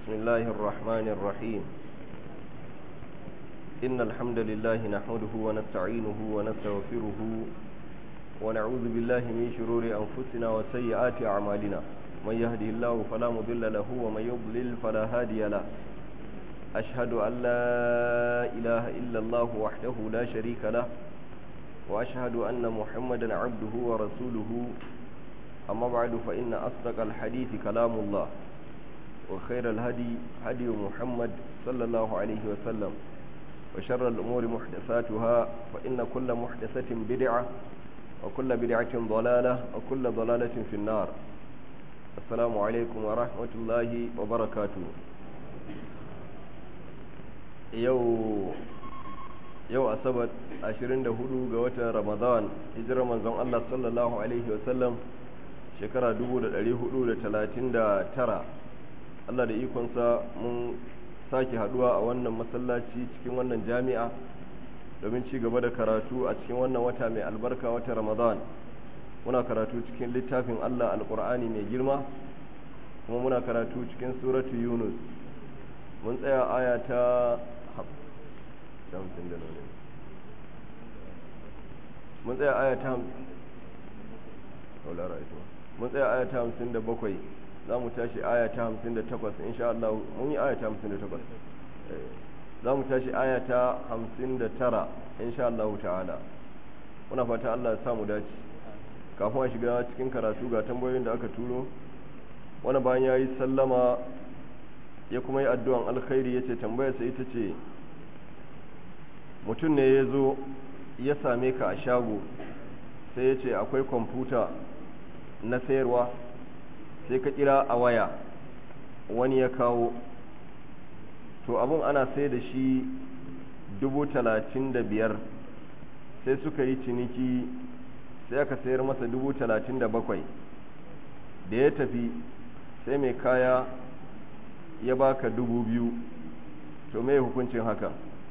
بسم الله الرحمن الرحيم إن الحمد لله نحمده ونستعينه ونستغفره ونعوذ بالله من شرور أنفسنا وسيئات أعمالنا من يهده الله فلا مضل له ومن يضلل فلا هادي له أشهد أن لا إله إلا الله وحده لا شريك له وأشهد أن محمدا عبده ورسوله أما بعد فإن أصدق الحديث كلام الله وخير الهدي هدي محمد صلى الله عليه وسلم وشر الأمور محدثاتها فإن كل محدثة بدعة وكل بدعة ضلالة وكل ضلالة في النار السلام عليكم ورحمة الله وبركاته يو yau asabar 24 ga watan ramadan hijirar manzon Allah sallallahu alaihi wasallam shekara 1439 Allah da ikonsa mun sake haduwa a wannan masallaci cikin wannan jami'a domin ci gaba da karatu a cikin wannan wata mai albarka wata ramadan muna karatu cikin littafin Allah alkur'ani mai girma kuma muna karatu cikin suratu yunus mun tsaya aya ta hamsin da nune mun tsaya aya ta mun tsaya aya ta hamsin da bakwai za mu tashi aya ta hamsin da takwas insha Allah mun yi aya ta hamsin da takwas za mu tashi aya ta hamsin da tara insha Allah ta'ala muna fata Allah ya samu dace kafin a shiga cikin karatu ga tambayoyin da aka turo wani bayan ya yi sallama ya kuma yi addu'an alkhairi ya ce tambayarsa ita ce mutum ne ya zo ya same ka a shago sai ya ce akwai kwamfuta na sayarwa sai ka kira a waya wani ya kawo to abun ana sai da shi dubu talatin da biyar sai suka yi ciniki sai aka sayar masa dubu talatin da bakwai da ya tafi sai mai kaya ya baka dubu biyu to mai hukuncin haka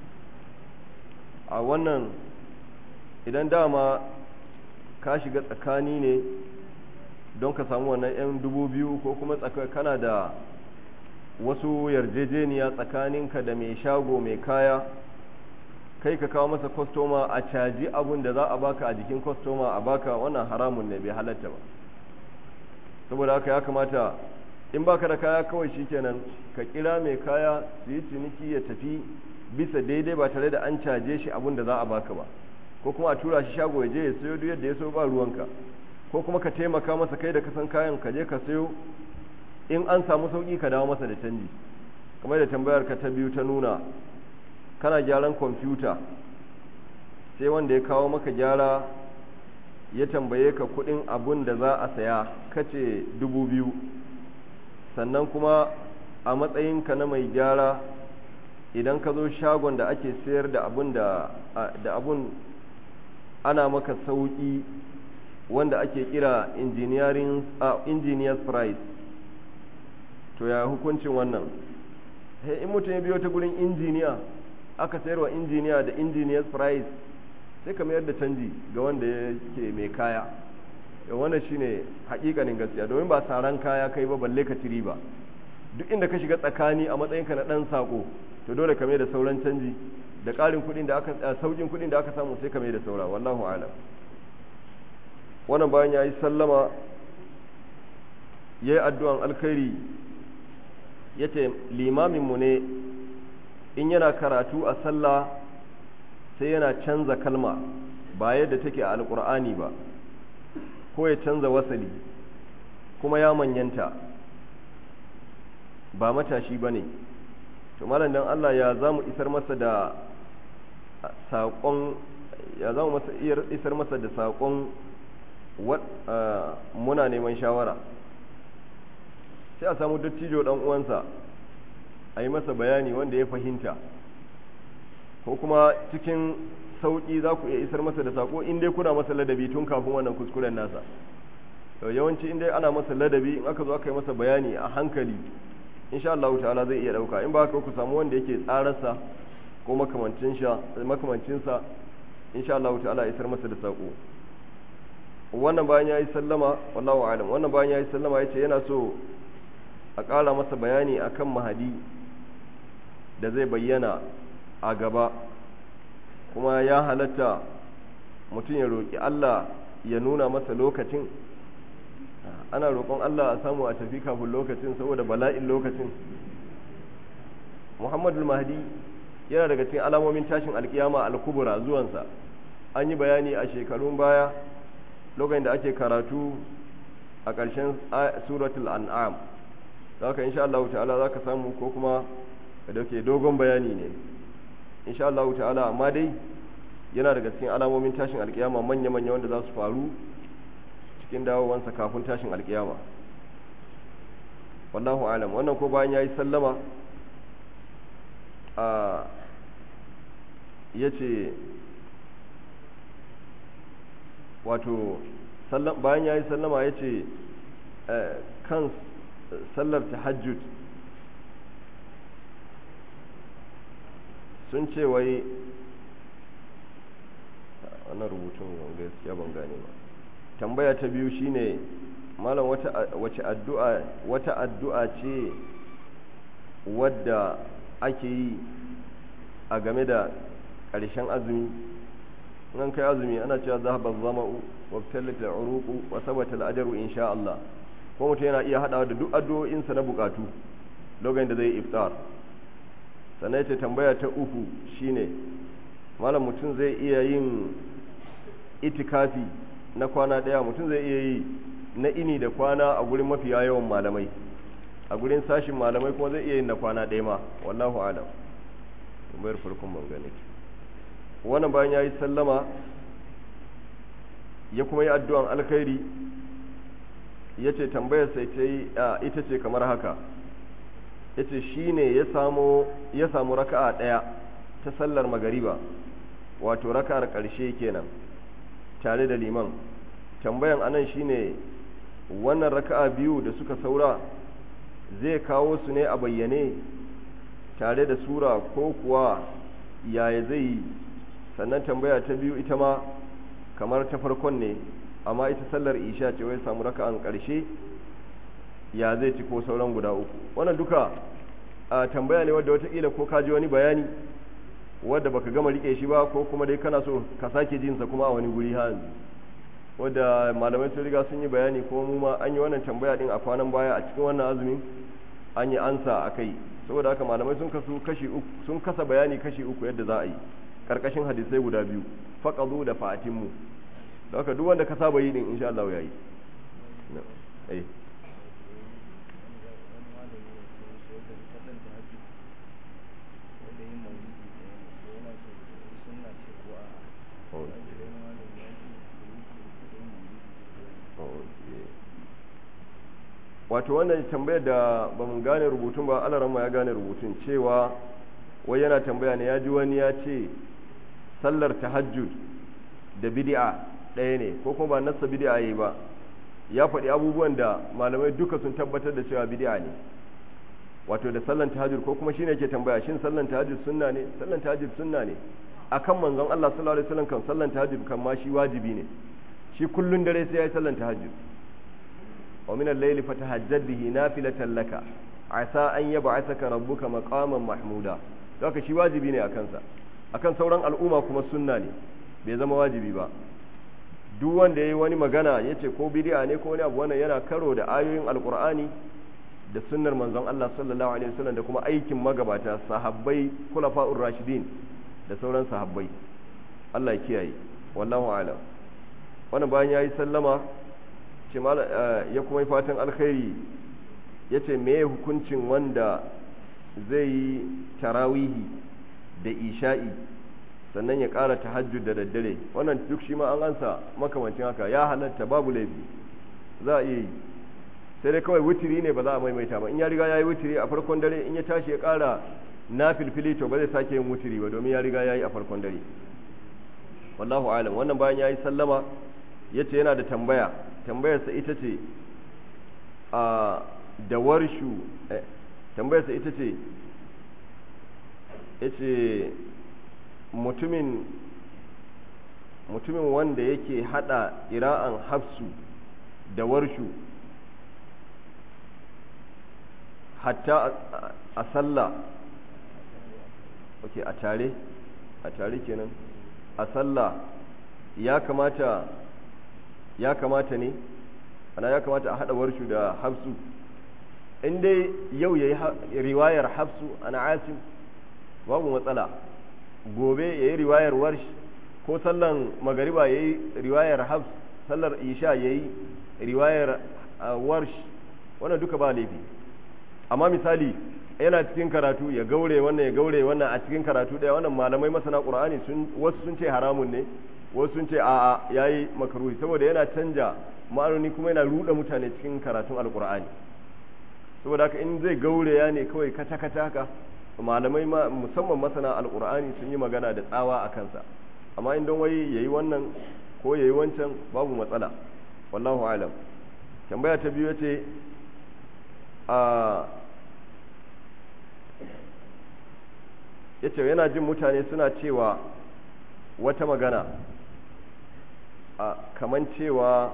a wannan idan dama ka shiga tsakani ne don ka samu wannan 'yan dubu biyu ko kuma kana da wasu yarjejeniya tsakaninka da mai shago mai kaya kai ka kawo masa kwastoma a caji abun da za a baka a jikin kwastoma a baka wannan haramun ne bai halatta ba saboda haka ya kamata in baka da kaya kawai shikenan ka kira mai kaya su yi ciniki ya tafi bisa daidai ba tare da an caje shi abun da za a baka ba ko kuma a tura shi shago ya je ya sayo duk yadda ya so ba ruwanka ko kuma ka taimaka masa kai da ka san kayan ka je ka sayo in an samu sauki ka dawo masa da canji kamar da tambayar ka ta biyu ta nuna kana gyaran kwamfuta sai wanda ya kawo maka gyara ya tambaye ka kudin abun da za a saya kace dubu biyu sannan kuma a matsayinka na mai gyara idan ka zo shagon da ake sayar da abun da abun ana maka sauki wanda ake kira engineering uh, engineers price to ya hukuncin wannan hey, in mutum ya biyo ta gurin injiniya aka sayarwa injiniya da engineers price sai ka mayar da canji ga wanda yake mai kaya ya wannan shine hakikanin gaskiya domin ba saran kaya kai ba balle ka tiri ba duk inda ka shiga tsakani a matsayinka na dan sako to dole ka mai da sauran canji da ƙarin kuɗin da aka saukin kuɗin da aka samu sai ka mai da saura wallahu a'lam wannan bayan ya yi sallama ya yi addu'an alkhairi ya ce limaminmu ne in yana karatu a sallah sai yana canza kalma ba yadda take a alƙur'ani ba ko ya canza wasali kuma ya manyanta ba matashi ba ne to malam dan Allah ya za mu isar masa da saƙon ya za mu isar masa da saƙon muna neman shawara sai a samu dattijo dan uwansa a yi masa bayani wanda ya fahimta ko kuma cikin sauƙi za ku iya isar masa da sako in dai kuna masa ladabi tun kafin wannan kuskuren nasa yawanci in dai ana masa ladabi in aka zo aka yi masa bayani a hankali insha Allah ta'ala zai iya dauka in ba haka ku samu wanda yake tsararsa ko makamancinsa insha Allah ta'ala isar masa da sako wannan bayan ya yi sallama wallahu alam wannan bayan ya yi sallama ya ce yana so a ƙara masa bayani akan mahadi da zai bayyana a gaba kuma ya halatta mutum ya roƙi Allah ya nuna masa lokacin ana roƙon Allah a samu a tafi kafin lokacin saboda bala'in lokacin muhammadu mahdi yana daga cikin alamomin tashin alkiyama al-kubra zuwansa an yi bayani a shekarun baya lokacin da ake karatu a ƙarshen suratul an'am da haka insha Allah ta'ala za ka samu ko kuma da ke dogon bayani ne insha Allah ta'ala amma dai yana daga cikin alamomin tashin alkiyama manya-manya wanda za su faru cikin dawowansa kafin tashin alkiyama wallahu alam wannan ko bayan ya yi sallama a ya ce wato bayan ya yi sallama ya ce kan sallar tahajjud sun ce wai wannan rubutun gaskiya ban gane ba tambaya ta biyu shine malam wata wace addu'a wata addu'a ce wadda ake yi a game da ƙarshen azumi nan kai azumi ana cewa zahaba zama'u wa talata uruqu wa sabata al-ajru insha Allah ko mutum yana iya hadawa da duk addu'o'insa na bukatu lokacin da zai iftar sannan ce tambaya ta uku shine malam mutum zai iya yin itikafi na kwana daya mutum zai iya yi na ini da kwana a gurin mafiya yawan malamai a gurin sashin malamai kuma zai iya yin na kwana daya ma wallahu alam tambayar farkon ban gane wannan bayan ya yi sallama ya kuma yi addu'an alkhairi ya ce tambayar sai ta yi ita ce kamar haka ya ce shi ne ya samu raka'a ɗaya ta sallar magariba wato raka'ar ƙarshe kenan tare da liman tambayan anan shi ne wannan raka'a biyu da suka saura zai kawo su ne a bayyane tare da sura ko kuwa yaya zai yi sannan tambaya ta biyu ita ma kamar ta farkon ne amma ita sallar isha ce wai samu raka'an ƙarshe ya zai ci ko sauran guda uku wannan duka a tambaya ne wadda watakila ko ka ji wani bayani wadda baka gama rike shi ba ko kuma dai kana so ka sake jinsa kuma a wani guri ha wadda malamai sun riga sun yi bayani kuma mu ma an yi wannan tambaya din a kwanan baya a cikin wannan azumin an yi ansa a kai saboda haka malamai sun kasu kashi uku sun kasa bayani kashi uku yadda za a yi karkashin hadisai guda biyu faqadu da fa'atimmu da haka duk wanda ka saba yi din insha Allah yayi eh wato wannan tambayar da ba mun gane rubutun ba alaran ya gane rubutun cewa wai yana tambaya ne ya ji wani ya ce sallar tahajjud da bid'a ɗaya ne ko kuma ba nassa bid'a yi ba ya faɗi abubuwan da malamai duka sun tabbatar da cewa bid'a ne wato da sallan tahajjud ko kuma shine yake tambaya shin sallan tahajjud sunna ne sallan tahajjud sunna ne akan manzon Allah sallallahu alaihi wasallam kan sallan tahajjud kan ma shi wajibi ne shi kullun dare sai ya yi sallan tahajjud wa min al-layli fatahajjad bihi nafilatan laka asa an yab'athaka rabbuka maqaman mahmuda haka shi wajibi ne akan sa akan sauran al'umma kuma sunna ne bai zama wajibi ba duk wanda yayi wani magana yace ko bid'a ne ko wani abu wannan yana karo da ayoyin alqur'ani da sunnar manzon Allah sallallahu alaihi wasallam da kuma aikin magabata sahabbai khulafa'ur rashidin da sauran sahabbai Allah ya kiyaye wallahu a'lam wannan bayan yayi sallama ce ya kuma yi fatan alkhairi yace me hukuncin wanda zai yi tarawihi da isha'i sannan ya ƙara tahajjud da daddare wannan duk shi ma an ansa makamancin haka ya halatta babu laifi za a iya yi sai dai kawai wutiri ne ba za a maimaita ba in ya riga ya yi wutiri a farkon dare in ya tashi ya ƙara na filfili to ba zai sake yin wutiri ba domin ya riga ya yi a farkon dare wallahu alam wannan bayan ya yi sallama ya ce yana da tambaya tambayarsa ita ce a da warshu tambayarsa ita ce ya ce mutumin mutumin wanda yake hada ira'an hafsu da warshu hatta a sallah ok a tare a tare kenan a sallah ya kamata ya kamata ne ana ya kamata a haɗa warshu da hafsu in dai yau ya yi riwayar hafsu ana asim babu matsala gobe ya yi riwayar warsh ko sallan magariba ya yi riwayar hafs sallar isha ya yi riwayar warsh wannan duka ba laifi amma misali yana cikin karatu ya gaure wannan ya gaure wannan a cikin karatu ɗaya wannan malamai masana ƙur'ani wasu sun ce haramun ne wasu sun ce a'a yayi makaruhi saboda yana canja ma'anoni kuma yana ruɗa mutane cikin karatun alƙur'ani saboda haka in zai gaure ya ne kawai kata kata haka malamai musamman masana alƙur'ani sun yi magana da tsawa a kansa amma in don wai yayi wannan ko yayi wancan babu matsala wallahu alam tambaya ta biyu ce a yace yana jin mutane suna cewa wata magana a kaman cewa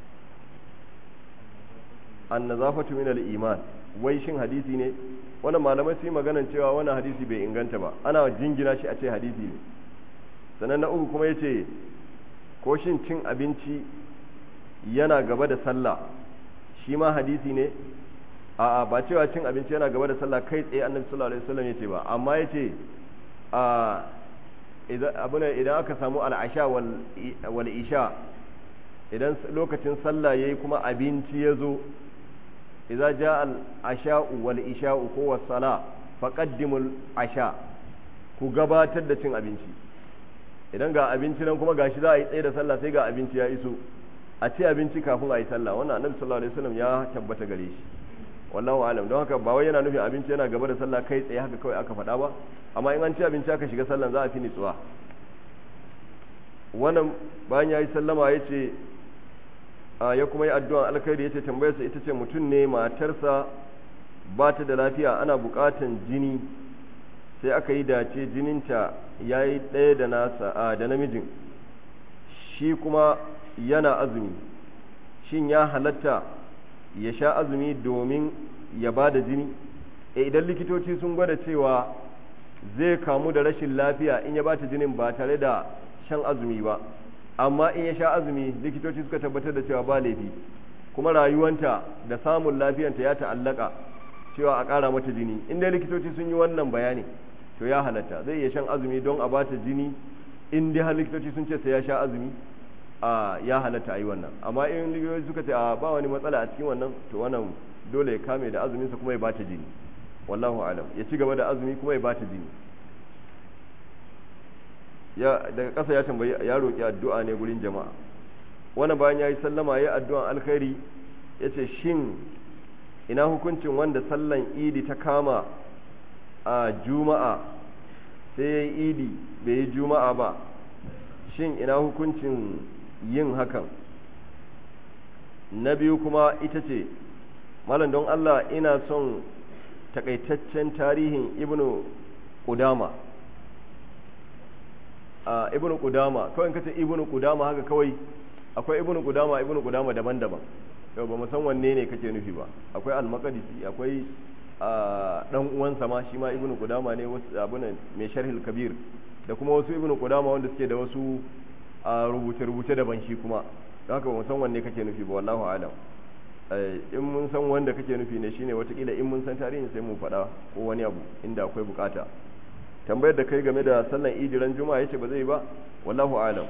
annazafatu min al-iman wai shin hadisi ne wannan malamai su yi maganan cewa wannan hadisi bai inganta ba ana jingina shi a ce hadisi ne sannan na uku kuma yace ko shin cin abinci yana gaba da sallah shi ma hadisi ne a'a ba cewa cin abinci yana gaba da sallah kai tsaye annabi sallallahu alaihi wasallam yace ba amma yace a idan idan aka samu al'asha wal isha idan lokacin sallah yayi kuma abinci yazo idza jaa al-asha wal isha ko was-sala faqaddimul asha ku gabatar da cin abinci idan ga abinci nan kuma gashi za a yi tsaye da sallah sai ga abinci ya iso a ci abinci kafin a yi sallah wannan annabi sallallahu alaihi wasallam ya tabbata gare shi wallahu alam don haka ba wai yana nufin abinci yana gaba da sallah kai tsaye haka kawai aka faɗa ba amma in an ci abinci aka shiga sallan za a fi nitsuwa wannan bayan ya yi sallama ya ce ya kuma yi addu'an alkhairi ya ce tambayarsa ita ce mutum ne matarsa ba ta da lafiya ana buƙatan jini sai aka yi dace jininta ya yi ɗaya da nasa da namijin shi kuma yana azumi shin ya halatta ya sha azumi domin ya ba da jini e idan likitoci sun gwada cewa zai kamu da rashin lafiya in ya ba ta jinin ba tare da shan azumi ba amma in ya sha azumi likitoci suka tabbatar da cewa ba laifi kuma rayuwanta da samun lafiyanta ya ta'allaka cewa a ƙara mata jini in dai likitoci sun yi wannan bayani to ya halatta zai iya shan azumi don a ba ta jini in dai har likitoci sun ce sai ya sha azumi a ya halatta a yi wannan amma in ligiyoyi suka ce a ba wani matsala a cikin wannan to wannan dole ya kame da azuminsa kuma ya bata jini wallahu alam ya ci gaba da azumi kuma ya bata jini ya daga ƙasa ya tambayi ya roƙi addu'a ne gurin jama'a wannan bayan ya yi sallama ya yi addu'an alkhairi ya ce shin ina hukuncin wanda sallan idi ta kama a juma'a sai ya yi idi bai yi juma'a ba shin ina hukuncin yin hakan na biyu kuma ita ce malam don Allah ina son takaitaccen tarihin ibnu Qudama a ibnu Qudama kawai kace ibnu Qudama haka kawai akwai ibnu Qudama ibnu Qudama daban-daban yau ba mu san wanne ne kake nufi ba akwai al-Maqdisi akwai dan uwansa ma shi ma ibnu Qudama ne wasu abuna mai sharhil kabir da kuma wasu ibnu Qudama wanda suke da wasu rubuce-rubuce daban shi kuma don haka ba mu san wanne kake nufi ba wallahu alam in mun san wanda kake nufi ne shine watakila in mun san tarihin sai mu faɗa ko wani abu inda akwai bukata tambayar da kai game da sallan idiran juma'a yace ba zai ba wallahu alam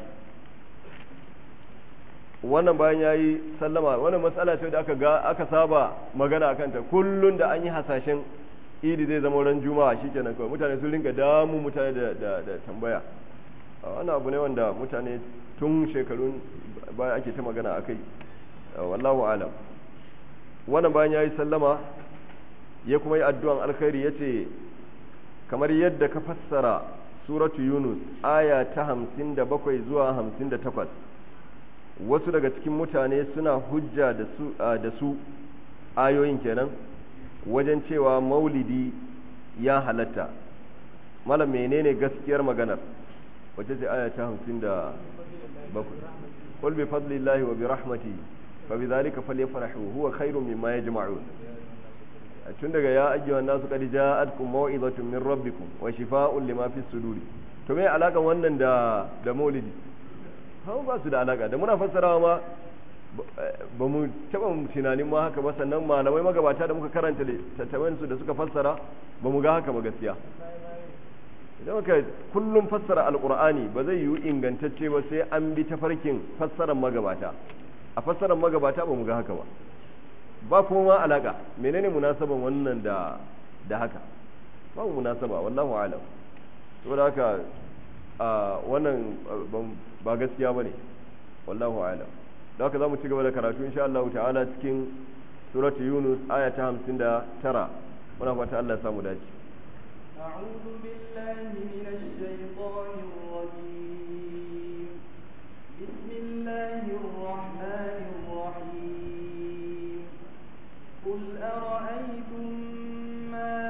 wannan bayan yayi sallama wannan matsala ce da aka ga aka saba magana akan ta kullun da an yi hasashen idi zai zama ran juma'a shikenan kawai mutane sun rinka damu mutane da da, da tambaya wannan abu ne wanda mutane tun shekarun baya ake ta magana akai wallahu alam wannan bayan ya yi sallama ya kuma yi addu'an alkhairi ya ce kamar yadda ka fassara suratu yunus aya ta hamsin da bakwai zuwa hamsin da takwas wasu daga cikin mutane suna hujja da su, da su ayoyin kenan wajen cewa maulidi ya halatta malam menene gaskiyar maganar wace ce aya ta hamsin da bakwai qul bi fadlillahi wa bi rahmatihi فبذلك فليفرحوا هو خير مما يجمعون tun daga ya ajiye nasu qad ja'atkum maw'izatun min rabbikum wa shifaa'un lima fi suduri to me alakan wannan da da maulidi hawa ba su da alaka da muna fassarawa ma ba mu taba tunanin ma haka ba sannan malamai magabata da muka karanta tattaban su da suka fassara ba mu ga haka ba gaskiya idan muka kullum fassara alqur'ani ba zai yiwu ingantacce ba sai an bi tafarkin fassarar magabata a fassarar magabata ba mu ga haka ba ba kuma ma alaka menene munasaban wannan da da haka ba mu munasaba wallahu alam saboda haka wannan ba gaskiya bane wallahu alam da haka zamu ci gaba da karatu insha Allah ta'ala cikin suratu yunus aya ta 59 muna fata Allah ya samu dace أعوذ بالله من الشيطان الرجيم بسم الله الرحمن الرحيم قل أرأيتم ما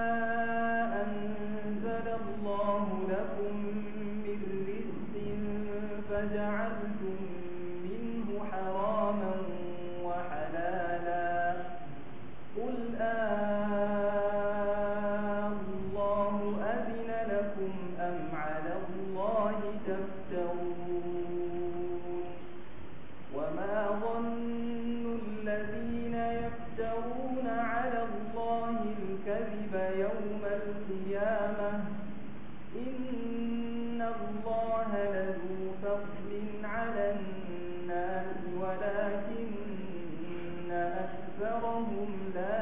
أنزل الله لكم من رزق فجعلتم منه حراما وحلالا قل آه الله أذن لكم أم على الله تفترون وما ظن الذين يفترون على الله الكذب يوم القيامة إن الله لذو فضل على الناس ولكن أكثرهم لا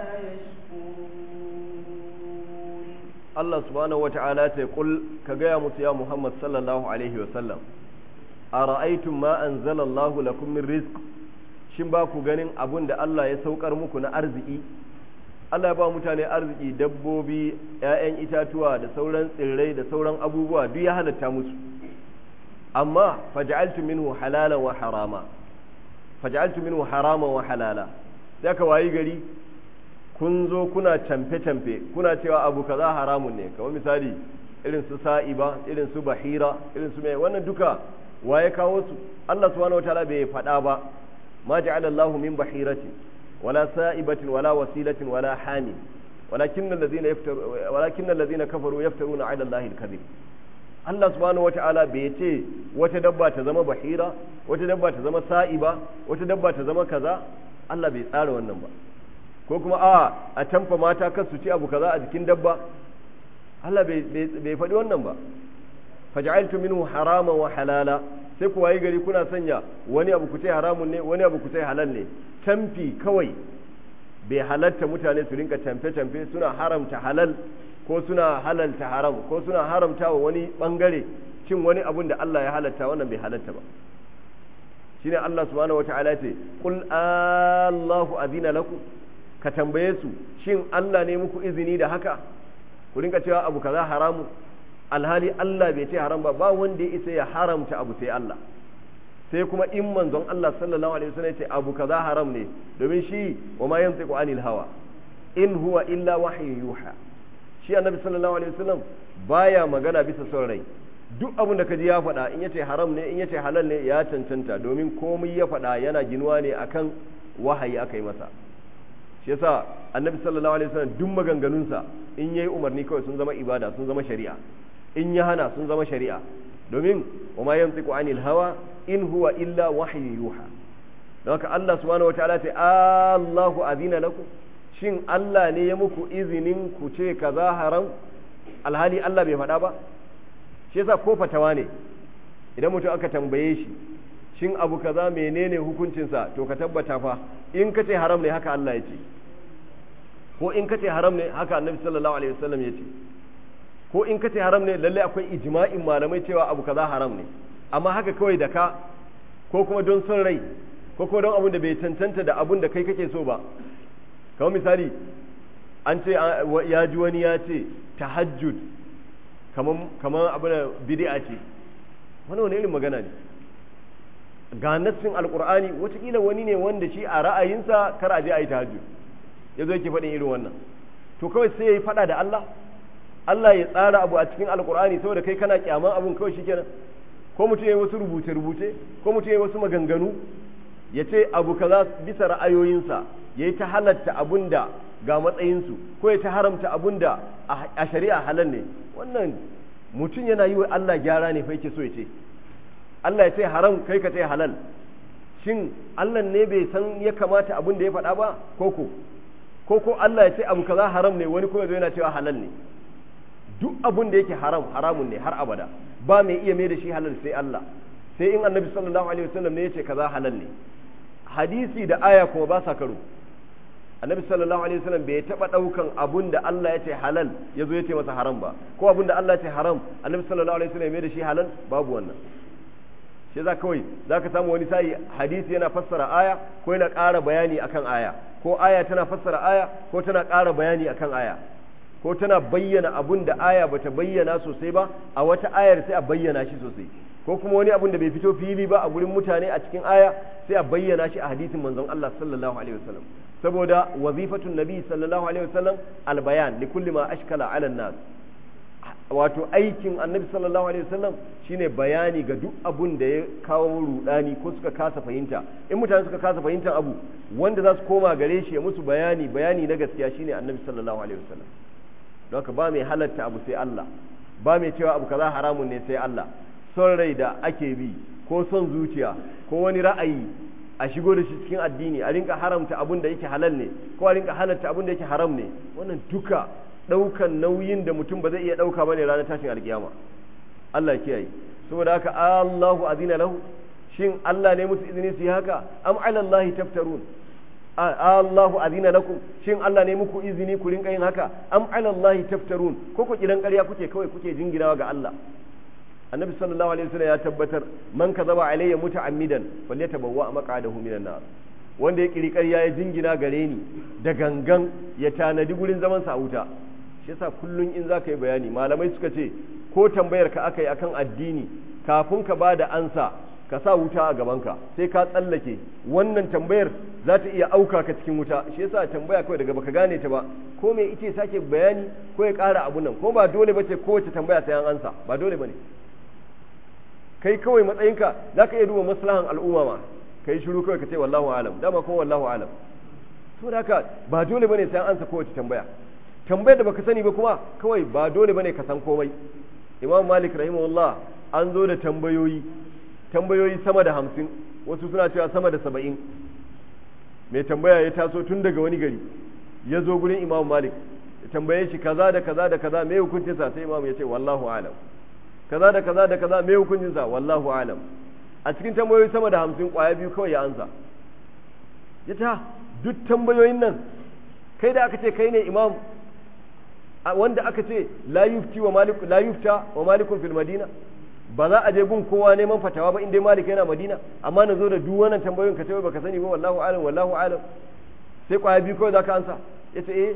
يشكرون Allah subhanahu wata'ala ta kul ka gaya musu ya Muhammad sallallahu alaihi wasallam a ra'aitun ma anzala Allahu lakum min rizq shin ba ku ganin abun da Allah ya saukar muku na arziki Allah ya ba mutane arziki dabbobi ƴaƴan itatuwa da sauran tsirrai da sauran abubuwa duk ya halatta musu amma faj'altu minhu halalan wa harama faj'altu minhu haraman wa halala sai ka wayi gari kun zo kuna camfe-camfe kuna cewa abu kaza haramun ne kamar misali irin su sa'iba irin su bahira irin su mai wannan duka waye kawo su Allah subhanahu wataala bai faɗa ba ma ja'ala Allah min bahirati wala sa'ibatin wala wasilatin wala hami walakin allazina yaftaru walakin allazina kafaru yaftaruna 'ala Allah al-kadhib Allah subhanahu wataala bai ce wata dabba ta zama bahira wata dabba ta zama sa'iba wata dabba ta zama kaza Allah bai tsara wannan ba ko kuma a a tamfa mata kan su ci abu kaza a jikin dabba Allah bai faɗi wannan ba faj'altu minhu haraman wa halala sai ku wayi gari kuna sanya wani abu ku ce haramun ne wani abu ku ce halal ne tamfi kawai bai halatta mutane su rinka tamfe tamfe suna haramta halal ko suna halalta haram ko suna haramta wa wani bangare cin wani abun da Allah ya halatta wannan bai halatta ba shine Allah subhanahu wataala ce qul Allahu azina lakum ka tambaye su shin Allah ne muku izini da haka ku rinka cewa abu kaza haramu alhali Allah bai ce haram ba ba wanda ya isa ya haramta abu sai Allah sai kuma in manzon Allah sallallahu alaihi wasallam ya ce abu kaza haram ne domin shi wa ma yantiqu anil hawa in huwa illa wahyu yuha shi annabi sallallahu alaihi wasallam baya magana bisa son rai duk abin da kaji ya faɗa in yace haram ne in yace halal ne ya cancanta domin komai ya faɗa yana ginuwa ne akan wahayi aka yi masa shi yasa annabi sallallahu alaihi wasallam duk maganganunsa in yayi umarni kawai sun zama ibada sun zama shari'a in ya hana sun zama shari'a domin wa ma yantiqu anil hawa in huwa illa wahyu yuha don haka Allah subhanahu wataala ta Allahu azina lakum shin Allah ne ya muku izinin ku ce kaza haram alhali Allah bai faɗa ba shi yasa ko fatawa ne idan mutum aka tambaye shi shin abu kaza menene hukuncinsa to ka tabbata fa in ka ce haram ne haka Allah ya ce ko in ka ce haram ne haka annabi sallallahu alaihi wasallam ya ce ko in ka ce haram ne lalle akwai ijma'in malamai cewa abu kaza haram ne amma haka kawai da ka ko kuma don son rai ko kuma don abin da bai cancanta da abin da kai kake so ba kamar misali an ce ya ji wani ya ce tahajjud kamar kamar abin da bid'a ce wani wani irin magana ne ga nassin alkur'ani watakila wani ne wanda shi a ra'ayinsa kar a je a yi tahajjud ya zo yake faɗin irin wannan to kawai sai ya yi faɗa da Allah Allah ya tsara abu a cikin alkur'ani saboda kai kana kyaman abun kawai shikenan ko mutum ya yi wasu rubuce rubuce ko mutum ya yi wasu maganganu ya ce abu kaza bisa ra'ayoyinsa ya yi ta halatta abun da ga matsayinsu ko ya ta haramta abun da a shari'a halal ne wannan mutum yana yi wa Allah gyara ne fa yake so ya ce Allah ya ce haram kai ka ce halal shin Allah ne bai san ya kamata abun da ya faɗa ba koko ko ko Allah ya ce abu kaza haram ne wani kuma yana cewa halal ne duk abun da yake haram haramun ne har abada ba mai iya mai da shi halal sai Allah sai in annabi sallallahu alaihi wasallam ne ya ce kaza halal ne hadisi da aya kuma ba sa karo annabi sallallahu alaihi wasallam bai taba daukan abun da Allah ya ce halal ya zo ya ce masa haram ba ko abun da Allah ya ce haram annabi sallallahu alaihi wasallam ya mai da shi halal babu wannan shi za kawai za ka samu wani sa'i hadisi yana fassara aya ko yana ƙara bayani akan aya ko aya tana fassara aya ko tana ƙara bayani akan aya ko tana bayyana abun da aya bata bayyana sosai ba a wata ayar sai a bayyana shi sosai ko kuma wani abun da bai fito fili ba a gurin mutane a cikin aya sai a bayyana shi a hadisin manzon Allah sallallahu alaihi wasallam saboda wazifatun nabi sallallahu alaihi wasallam albayan li kulli ma ashkala ala nas wato aikin annabi sallallahu alaihi wasallam shine bayani ga duk abun da ya kawo rudani ko suka kasa fahimta in mutane suka kasa fahimtar abu wanda za su koma gare shi ya musu bayani bayani na gaskiya shine annabi sallallahu alaihi wasallam don haka ba mai halatta abu sai Allah ba mai cewa abu kaza haramun ne sai Allah son rai da ake bi ko son zuciya ko wani ra'ayi a shigo da shi cikin addini a rinka haramta abun da yake halal ne ko a rinka halatta abun da yake haram ne wannan duka ɗaukan nauyin da mutum ba zai iya ɗauka ba ne ranar tashin alkiyama Allah kiyaye saboda haka Allahu azina lahu shin Allah ne musu izini su yi haka am ala Allah taftarun Allahu azina lakum shin Allah ne muku izini ku rinka yin haka am ala Allah taftarun ko ku kiran ƙarya kuke kawai kuke jinginawa ga Allah annabi sallallahu alaihi wasallam ya tabbatar man kazaba alayya muta'ammidan falyatabawwa maq'adahu minan nar wanda ya kiri ƙarya ya jingina gare ni da gangan ya tanadi gurin zaman sa a wuta shi yasa kullun in zaka yi bayani malamai suka ce ko tambayar ka aka yi akan addini kafin ka bada ansa ka sa wuta a gabanka sai ka tsallake wannan tambayar za ta iya auka ka cikin wuta shi yasa tambaya kawai daga baka gane ta ba ko me ice sake bayani ko ya ƙara abu nan ko ba dole bace kowace tambaya sai an ansa ba dole bane kai kawai matsayinka za ka iya duba maslahan al'umma ma ka yi shiru kawai ka ce wallahu alam dama ko wallahu alam to da haka ba dole bane sai an ansa kowace tambaya tambayar da baka sani ba kuma kawai ba dole bane ka san komai imam malik rahimahullah an zo da tambayoyi tambayoyi sama da hamsin wasu suna cewa sama da saba'in mai tambaya ya taso tun daga wani gari ya zo gurin imam malik ya tambaye shi kaza da kaza da kaza mai hukuncinsa sai imam ya ce wallahu alam kaza da kaza da kaza mai hukuncinsa wallahu alam a cikin tambayoyi sama da hamsin kwaya biyu kawai ya ansa ya ta duk tambayoyin nan kai da aka ce kai ne imam wanda aka ce la yufti wa malik la yufta wa malikun fil madina ba za a je gun kowa neman fatawa ba inda malik yana madina amma na zo da duk wannan tambayoyin ka ce baka sani ba wallahu alam wallahu alam sai kwaya biyu kawai zaka ansa yace eh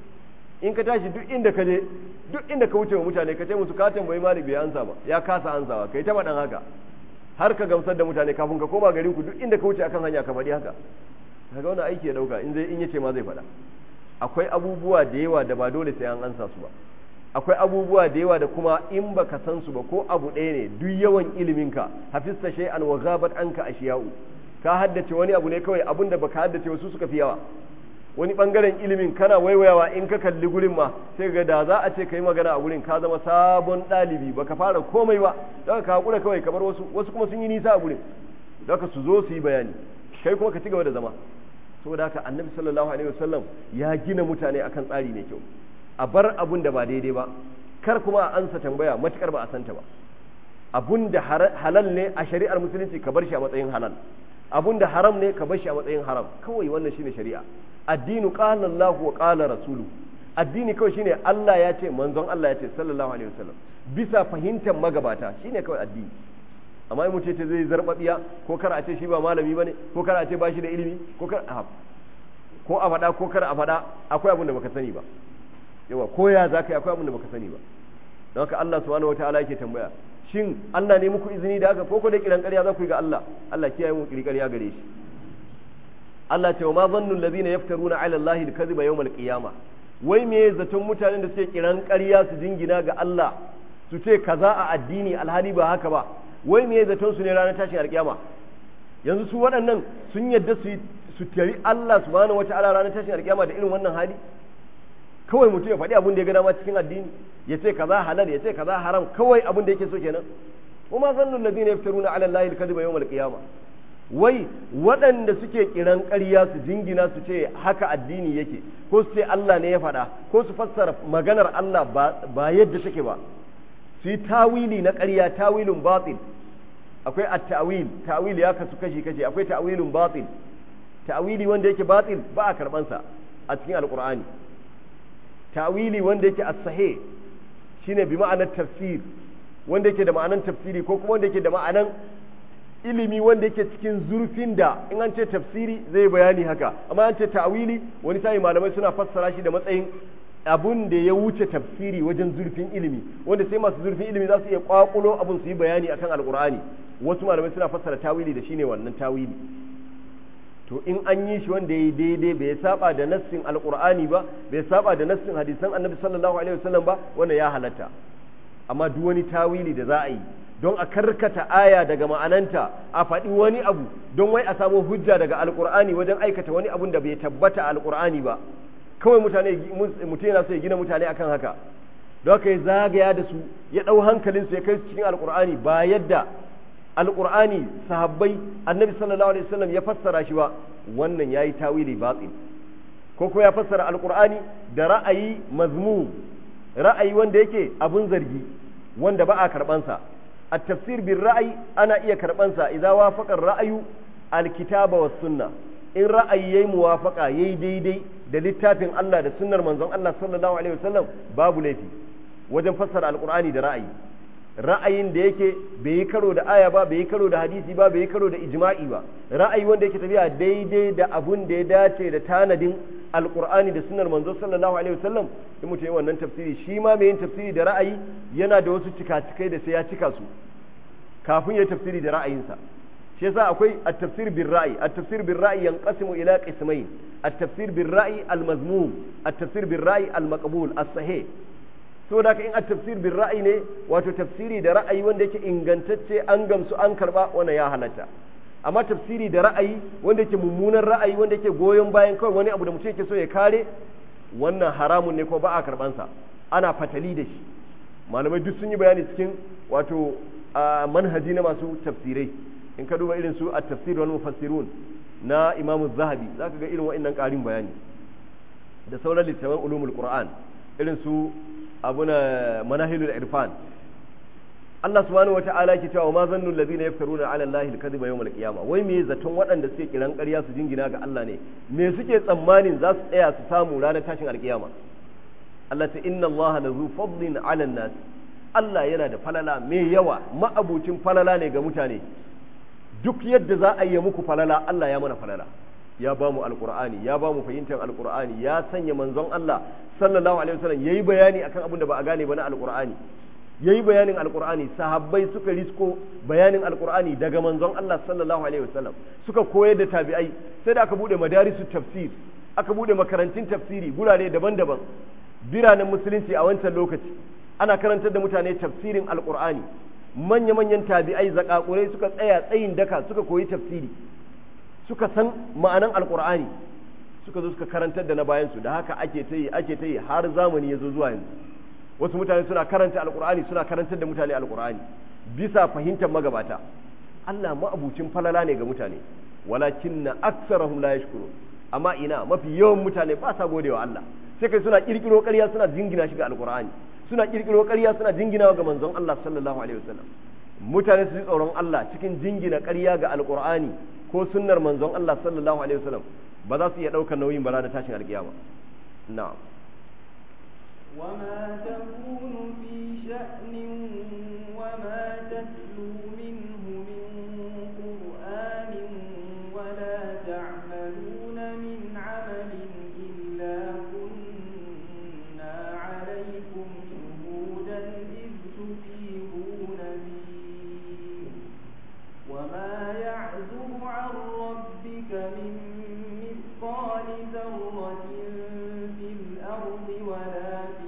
in ka tashi duk inda ka je duk inda ka wuce wa mutane ka ce musu ka tambayi malik bai ansa ba ya kasa ansawa kai ta faɗan haka har ka gamsar da mutane kafin ka koma garin ku duk inda ka wuce akan hanya ka faɗi haka kaga wannan aiki ya dauka in zai in yace ma zai faɗa akwai abubuwa da yawa da ba dole sai an ansa su ba akwai abubuwa da yawa da kuma in baka san su ba ko abu ɗaya ne duk yawan iliminka hafista shay'an wa ghabat anka ashiya'u ka haddace wani abu ne kawai abun da baka haddace wasu suka fi yawa wani bangaren ilimin kana waiwayawa in ka kalli gurin ma sai ga da za a ce kai magana a gurin ka zama sabon ɗalibi baka fara komai ba daga ka hakura kawai kamar wasu wasu kuma sun yi nisa a gurin daga su zo su yi bayani kai kuma ka ci gaba da zama saboda haka annabi sallallahu alaihi wasallam ya gina mutane akan tsari mai kyau a bar abun da ba daidai ba kar kuma a ansa tambaya matukar ba a santa ba abun da halal ne a shari'ar musulunci ka bar shi a matsayin halal abun da haram ne ka bar shi a matsayin haram kawai wannan shine shari'a addinu qala Allah wa qala rasulu addini kawai shine Allah ya ce manzon Allah ya ce sallallahu alaihi wasallam bisa fahimtar magabata shine kawai addini amma in mutum ce zai zarbabiya ko kar a ce shi ba malami bane ko kar a ce ba shi da ilimi ko kar a ko a faɗa ko kar a faɗa akwai abin da baka sani ba yawa ko ya za ka yi akwai abin da baka sani ba don haka Allah subhanahu wataala yake tambaya shin Allah ne muku izini da haka ko ko da kiran ƙarya za ku yi ga Allah Allah kiyaye mu kiran ƙarya gare shi Allah ce wa ma zannu allazina yaftaruna ala Allah al-kadhiba yawm al-qiyamah wai me zaton mutanen da suke kiran ƙarya su jingina ga Allah su ce kaza a addini alhali ba haka ba wai me zaton su ne ranar tashin alkiyama yanzu su waɗannan sun yadda su su tari Allah subhanahu wata'ala ranar tashin alkiyama da irin wannan hali kawai mutum ya faɗi abin da ya ga dama cikin addini ya ce kaza halal ya ce kaza haram kawai abin da yake so kenan kuma zannu alladhina yaftaruna ala allahi alkadhiba yawm alqiyama wai waɗanda suke kiran ƙarya su jingina su ce haka addini yake ko su ce Allah ne ya faɗa ko su fassara maganar Allah ba yadda take ba su yi tawili na ƙarya tawilin batil akwai at-ta'wil ta'wil ya kasu kashi kashi akwai ta'wilun batil ta'wili wanda yake batil ba a karban sa a cikin alqur'ani ta'wili wanda yake as-sahih shine bi ma'anar tafsir wanda yake da ma'anar tafsiri ko kuma wanda yake da ma'anar ilimi wanda yake cikin zurfin da in an ce tafsiri zai bayani haka amma an ce ta'wili wani sai malamai suna fassara shi da matsayin abun da ya wuce tafsiri wajen zurfin ilimi wanda sai masu zurfin ilimi za su iya kwakulo abun su yi bayani akan alkur'ani wasu malamai suna fassara tawili da shine wannan tawili to in an yi shi wanda ya yi daidai bai saba da nassin alkur'ani ba bai saba da nassin hadisan annabi sallallahu alaihi wasallam ba wannan ya halatta amma duk wani tawili da za a yi don a karkata aya daga ma'ananta a faɗi wani abu don wai a samu hujja daga alkur'ani wajen aikata wani abun da bai tabbata alkur'ani ba kawai mutane mutum yana so ya gina mutane akan haka don haka ya zagaya da su ya ɗau hankalin su ya kai cikin alkur'ani ba yadda alkur'ani sahabbai annabi sallallahu alaihi wasallam ya fassara shi ba wannan yayi tawili batil ko kuma ya fassara alkur'ani da ra'ayi mazmum ra'ayi wanda yake abun zargi wanda ba a karbansa at-tafsir bil ra'ayi ana iya karbansa idza wafaqa ra'ayu al-kitaba was sunna in ra'ayi yayi muwafaqa yayi daidai da littafin Allah da sunnar manzon Allah sallallahu alaihi wasallam babu laifi wajen fassara alqur'ani da ra'ayi ra'ayin da yake bai yi karo da aya ba bai yi karo da hadisi ba bai yi karo da ijma'i ba ra'ayi wanda yake tafiya daidai da abun da ya dace da tanadin alqur'ani da sunnar manzo sallallahu alaihi wasallam in mutum yi wannan tafsiri shi ma mai yin tafsiri da ra'ayi yana da wasu cika-cikai da sai ya cika su kafin ya tafsiri da ra'ayinsa shi yasa akwai at-tafsir bil ra'yi at-tafsir bil ra'yi yanqasimu ila qismayn at-tafsir bil ra'yi al-mazmum at-tafsir bil ra'yi al-maqbul as-sahih saboda haka in at-tafsir bil ra'yi ne wato tafsiri da ra'ayi wanda yake ingantacce an gamsu an karba wannan ya halatta amma tafsiri da ra'ayi wanda yake mummunan ra'ayi wanda yake goyon bayan kawai wani abu da mutum yake so ya kare wannan haramun ne ko ba a karbansa ana fatali da shi malamai duk sun yi bayani cikin wato manhaji na masu tafsirai in ka duba irin su a tafsir wal mufassirun na imamu zahabi za ka ga irin wa'annan ƙarin bayani da sauran littafan ulumul qur'an irin su abuna manahilul irfan Allah subhanahu wata'ala ke cewa ma zannu allazina yaftaruna ala allahi alkadhiba yawm alqiyama wai me zaton waɗanda suke kiran ƙarya su jingina ga Allah ne me suke tsammanin za su tsaya su samu ranar tashin alkiyama Allah ta inna Allah lazu fadlin ala nas Allah yana da falala mai yawa ma'abucin falala ne ga mutane duk yadda za a yi muku falala Allah ya mana falala ya ba mu alqur'ani ya ba mu fahimtar alqur'ani ya sanya manzon Allah sallallahu alaihi wasallam yayi bayani akan abin da ba a gane ba na alqur'ani yayi bayanin alqur'ani sahabbai suka risko bayanin alqur'ani daga manzon Allah sallallahu alaihi wasallam suka koyar da tabi'ai sai da aka bude madarisu tafsir aka bude makarantun tafsiri gurare daban-daban biranen musulunci a wancan lokaci ana karantar da mutane tafsirin alqur'ani manya-manyan tabi'ai zakakurai suka tsaya tsayin daka suka koyi tafsiri suka san ma'anan alqur'ani suka zo suka karantar da na bayansu da haka ake ta yi ake ta yi har zamani ya zo zuwa yanzu wasu mutane suna karanta alkur'ani suna karantar da mutane alkur'ani bisa fahimtar magabata Allah ma'abucin falala ne ga mutane walakin na aksarahum la yashkuru amma ina mafi yawan mutane ba sa godewa Allah sai kai suna kirkiro ƙarya suna jingina shi ga alkur'ani suna kirkiro ƙarya suna jingina ga manzon Allah sallallahu alaihi wasallam mutane su ji tsoron Allah cikin jingina ƙarya ga alkur'ani ko sunnar manzon Allah sallallahu alaihi wasallam ba za su iya ɗaukar nauyin bara da tashin alkiyama na'am وما تكون في شأن وما تتلو منه من قرآن ولا تعملون من عمل إلا كنا عليكم شهودا إذ تفيضون فيه وما يعزب عن ربك من مثقال ذرة في الأرض ولا في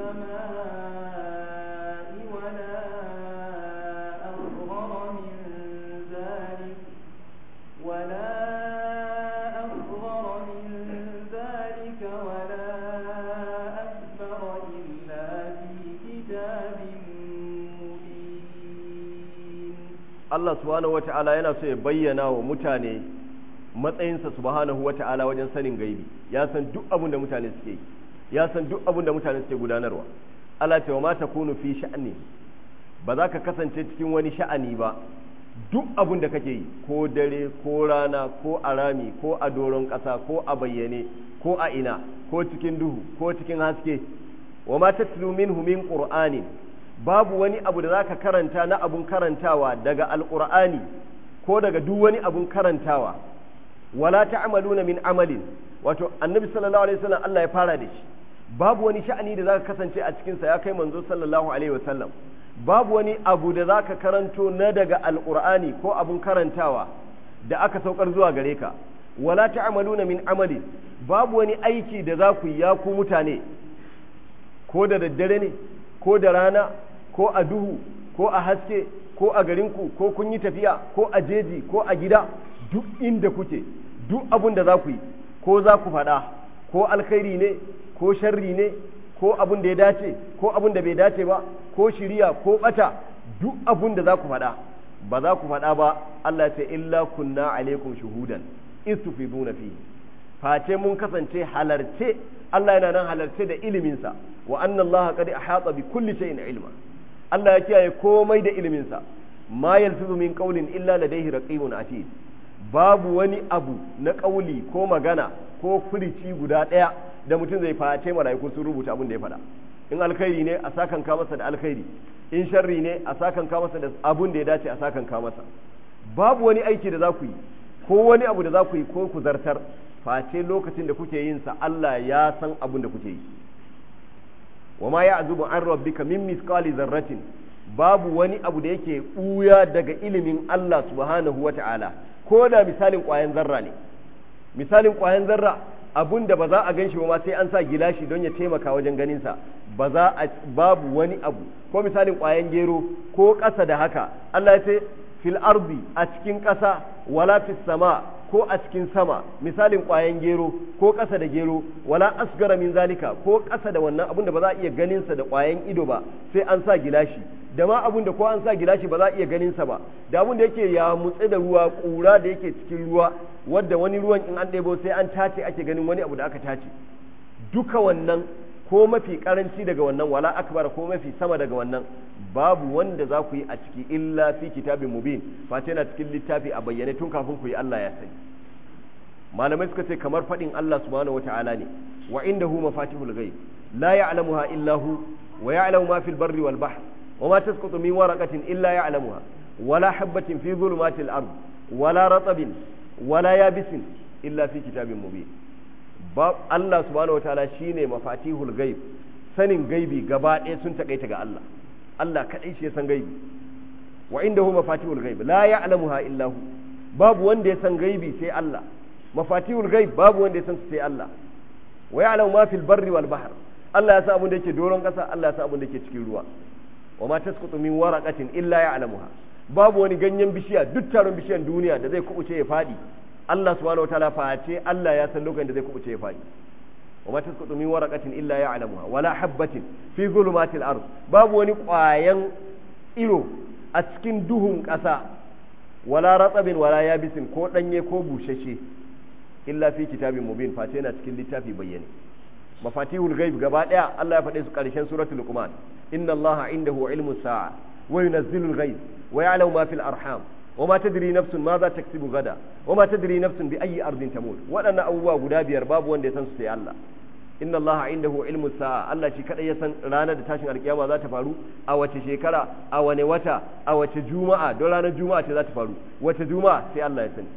السماء ولا أصغر من ذلك ولا أصغر Allah subhanahu wata'ala yana so ya bayyana wa mutane matsayinsa subhanahu wata'ala wajen sanin gaibi ya san duk abin da mutane suke yi ya san duk abin da mutane suke gudanarwa Allah ce wa ma takunu fi sha'ni ba za ka kasance cikin wani sha'ani ba duk abin da kake yi ko dare ko rana ko a rami ko a doron ƙasa ko a bayyane ko a ina ko cikin duhu ko cikin haske wa ma tatlu minhu min qur'anin babu wani abu da zaka karanta na abun karantawa daga alqur'ani ko daga duk wani abun karantawa wala ta'maluna min amalin wato annabi sallallahu alaihi wasallam Allah ya fara da shi babu wani sha'ani da zaka kasance a cikin sa ya kai manzo sallallahu alaihi wasallam babu wani abu da zaka karanto na daga alqur'ani ko abun karantawa da aka saukar zuwa gare ka wala ta'maluna min amalin babu wani aiki da za ku yi ya ku mutane ko da daddare ne ko da rana ko a duhu ko a haske ko a garinku ko kun yi tafiya ko a jeji ko a gida duk inda kuke duk abin da za ku yi ko za ku faɗa ko alkhairi ne ko sharri ne ko abin da ya dace ko abin da bai dace ba ko shiriya ko bata duk abin da za ku faɗa ba za ku faɗa ba Allah ta illa kunna alaikum shuhudan istufiduna fi face mun kasance halarce Allah yana nan halarce da iliminsa wa anna Allah qad ahata bi kulli shay'in ilma Allah ya kiyaye komai da iliminsa ma yalfizu min qawlin illa ladayhi raqibun atid babu wani abu na ƙauli ko magana ko furici guda ɗaya da mutum zai face mala'iku sun rubuta abin da ya faɗa in alkhairi ne a sakan ka masa da alkhairi in sharri ne a sakan ka masa da abin da ya dace a sakan ka masa babu wani aiki da za ku yi ko wani abu da za ku yi ko ku zartar face lokacin da kuke yin sa Allah ya san abin da kuke yi wa ma ya'zubu an rabbika min misqali zarratin babu wani abu da yake ɓuya daga ilimin Allah subhanahu wa ta'ala ko da misalin ƙwayan zarra ne misalin ƙwayan zarra abun da ba za a gan shi ba sai an sa gilashi don ya taimaka wajen ganinsa ba za a babu wani abu ko misalin ƙwayan gero ko ƙasa da haka Allah ya ce fil ardi a cikin ƙasa wala fis sama ko a cikin sama misalin ƙwayan gero ko ƙasa da gero wala asgara min zalika ko ƙasa da wannan abun da ba za a iya ganinsa da ƙwayan ido ba sai an sa gilashi da ma abun da ko an sa gilashi ba za a iya ganinsa ba da abun da yake ya mutse da ruwa ƙura da yake cikin ruwa wadda wani ruwan in an ɗebo sai an tace ake ganin wani abu da aka tace duka wannan ko mafi karanci daga wannan wala akbar ko mafi sama daga wannan babu wanda za ku yi a ciki illa fi kitabin mubin face yana cikin littafi a bayyane tun kafin ku yi Allah ya sani malamai suka ce kamar faɗin Allah subhanahu wata'ala ne wa indahu mafatihul ghaib la ya'lamuha illa hu wa ya'lamu ma fil barri wal bahr wa ma tasqutu min waraqatin illa ya'lamuha wala habatin fi dhulumatil ard wala ratabin wala yabisin illa fi kitabin mubin ba Allah subhanahu wataala shine mafatihul gaib sanin gaibi gaba ɗaya sun takaita ga Allah Allah kadai shi ya san gaibi wa indahu mafatihul gaib la ya'lamuha illa hu babu wanda ya san gaibi sai Allah mafatihul gaib babu wanda ya san sai Allah wa ya'lamu ma fil barri wal bahr Allah ya san abin da yake doron ƙasa Allah ya san abin da yake cikin ruwa wa ma tasqutu min waraqatin illa ya'lamuha babu wani ganyen bishiya duk taron bishiyan duniya da zai kubuce ya fadi Allah subhanahu wataala face Allah ya san lokacin da zai kubuce ya fadi wa ma tasqutu min waraqatin illa ya'lamuha wala habatin fi zulumatil ard babu wani ƙwayan iro a cikin duhun ƙasa wala ratsabin wala yabisin ko danye ko bushashe illa fi kitabin mubin face yana cikin littafi bayyane mafatihul ghaib gaba daya Allah ya faɗe su ƙarshen suratul luqman inna allaha indahu ilmu sa'a wa yunazzilul ghaib wa ya'lamu ma fil arham wa ma tadri nafsun ma za taksibu gada wa ma tadri nafsun bi ayyi ardin tamut waɗannan abubuwa guda biyar babu wanda ya san su sai Allah inna allaha indahu ilmu sa'a Allah shi kadai ya san ranar da tashin alkiyama za ta faru a wace shekara a wane wata a wace juma'a don ranar juma'a ce za ta faru wace juma'a sai Allah ya sani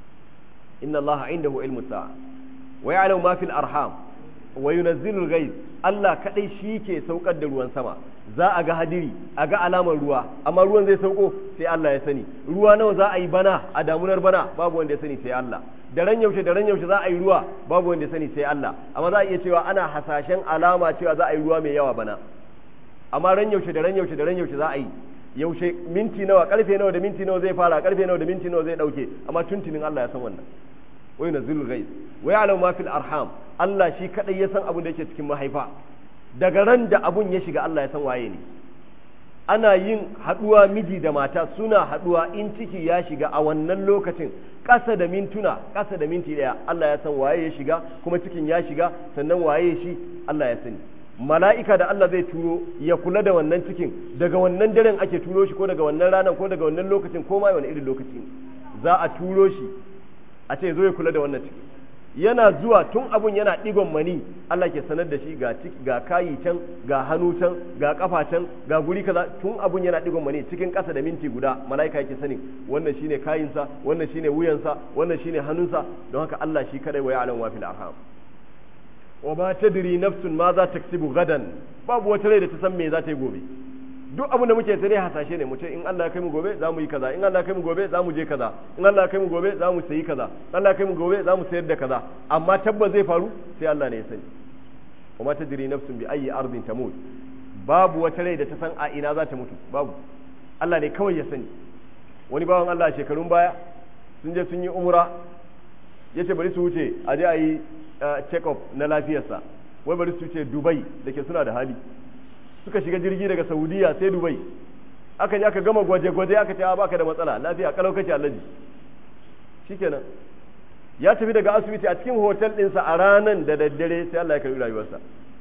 inna allaha indahu ilmu sa'a wa ya'lamu ma fil arham wa yunazzilul ghaiz Allah kadai shi ke saukar da ruwan sama za a ga hadiri a ga alamar ruwa amma ruwan zai sauko sai Allah ya sani ruwa nawa za a yi bana a damunar bana babu wanda ya sani sai Allah da ran yaushe da ran yaushe za a yi ruwa babu wanda ya sani sai Allah amma za a iya cewa ana hasashen alama cewa za a yi ruwa mai yawa bana amma ran yaushe da ran yaushe da ran yaushe za a yi yaushe minti nawa karfe nawa da minti nawa zai fara karfe nawa da minti nawa zai dauke amma tuntunin Allah ya san wannan wa yunazzilul ghaiz wa ya'lamu ma fil arham Allah shi kadai ya san abin da yake cikin mahaifa daga ran da abun ya shiga Allah ya san waye ne ana yin haduwa miji da mata suna haduwa in ciki ya shiga a wannan lokacin ƙasa da mintuna ƙasa da minti ɗaya Allah ya san waye ya shiga kuma cikin ya shiga sannan waye shi Allah ya sani mala'ika da Allah zai turo ya kula da wannan cikin daga wannan daren ake turo shi ko daga wannan ranar ko daga wannan lokacin ko ma wani irin lokaci za a turo shi a ce zo ya kula da wannan ciki yana zuwa tun abun yana digon mani Allah ke sanar da shi ga ciki ga kayi can ga hannu can ga kafa can ga guri kaza tun abun yana digon mani cikin kasa da minti guda mala'ika yake sanin wannan shine kayinsa wannan shine wuyansa wannan shine hannunsa don haka Allah shi kadai wa ya'lam wa fil arham wa ma tadri nafsun ma za taksibu gadan babu wata rai da ta san me za ta yi gobe duk abin da muke tare hasashe ne mu ce in Allah ya kai mu gobe za mu yi kaza in Allah ya kai mu gobe za mu je kaza in Allah ya kai mu gobe za mu sayi kaza in Allah ya kai mu gobe za mu sayar da kaza amma tabbas zai faru sai Allah ne ya sani wa ma tadri nafsun bi ayyi ardin tamut babu wata rai da ta san a ina za ta mutu babu Allah ne kawai ya sani wani bawan Allah a shekarun baya sun je sun yi umra yace bari su wuce a je a yi check up na lafiyarsa wai bari su wuce Dubai da ke suna da hali suka shiga jirgi daga saudiya sai dubai aka je aka gama gwaje-gwaje aka ce baka da matsala lafiya kalau kace allaji shikenan ya tafi daga asibiti a cikin hotel ɗinsa a ranan da daddare sai Allah ya karbi rayuwarsa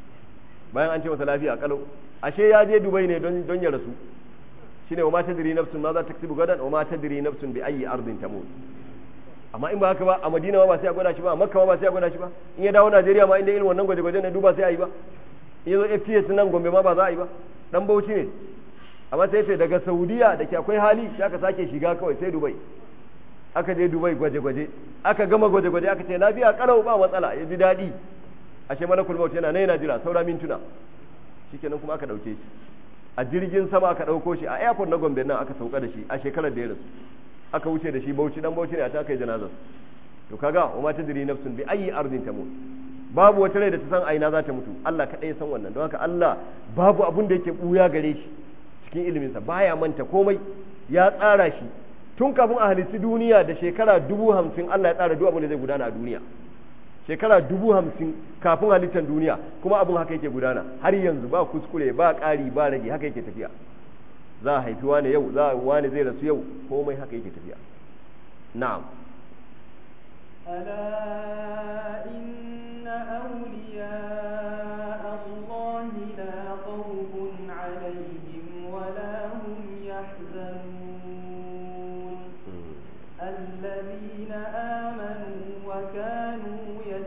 bayan an ce masa lafiya kalau ashe ya je dubai ne don don ya rasu shine wa ma tadri nafsun ma za ta kasibu gadan wa ma tadri nafsun bi ayyi ardin tamut amma in ba haka ba a madina ma ba sai a gwada shi ba a makka ma ba sai a gwada shi ba in ya dawo najeriya ma inda irin wannan gwaje-gwaje ne duba sai a yi ba in yazo fts nan gombe ma ba za a yi ba dan bauchi ne amma sai ce daga saudiya da ke akwai hali sai aka sake shiga kawai sai dubai aka je dubai gwaje-gwaje aka gama gwaje-gwaje aka ce lafiya kalau ba matsala ya ji daɗi ashe malakul maut yana nan yana jira saura mintuna shikenan kuma aka ɗauke shi a jirgin sama aka ɗauko shi a airport na gombe nan aka sauka da shi a shekarar da ya rasu aka wuce da shi bauchi dan bauchi ne a ta kai janazar to kaga wa ma tadri nafsun bi ayi ardin tamut babu wata rai da ta san aina za ta mutu Allah kaɗai ya san wannan don haka Allah babu abun da yake buya gare shi cikin iliminsa baya manta komai ya tsara shi tun kafin a halitti duniya da shekara dubu hamsin Allah ya tsara duk abin da zai gudana a duniya shekara dubu hamsin kafin halittar duniya kuma abin haka yake gudana har yanzu ba kuskure ba ƙari ba rage haka yake tafiya za a haifi wani yau za a wani zai rasu yau komai haka yake tafiya na'am ألا إن أولياء الله لا خوف عليهم ولا هم يحزنون الذين آمنوا وكانوا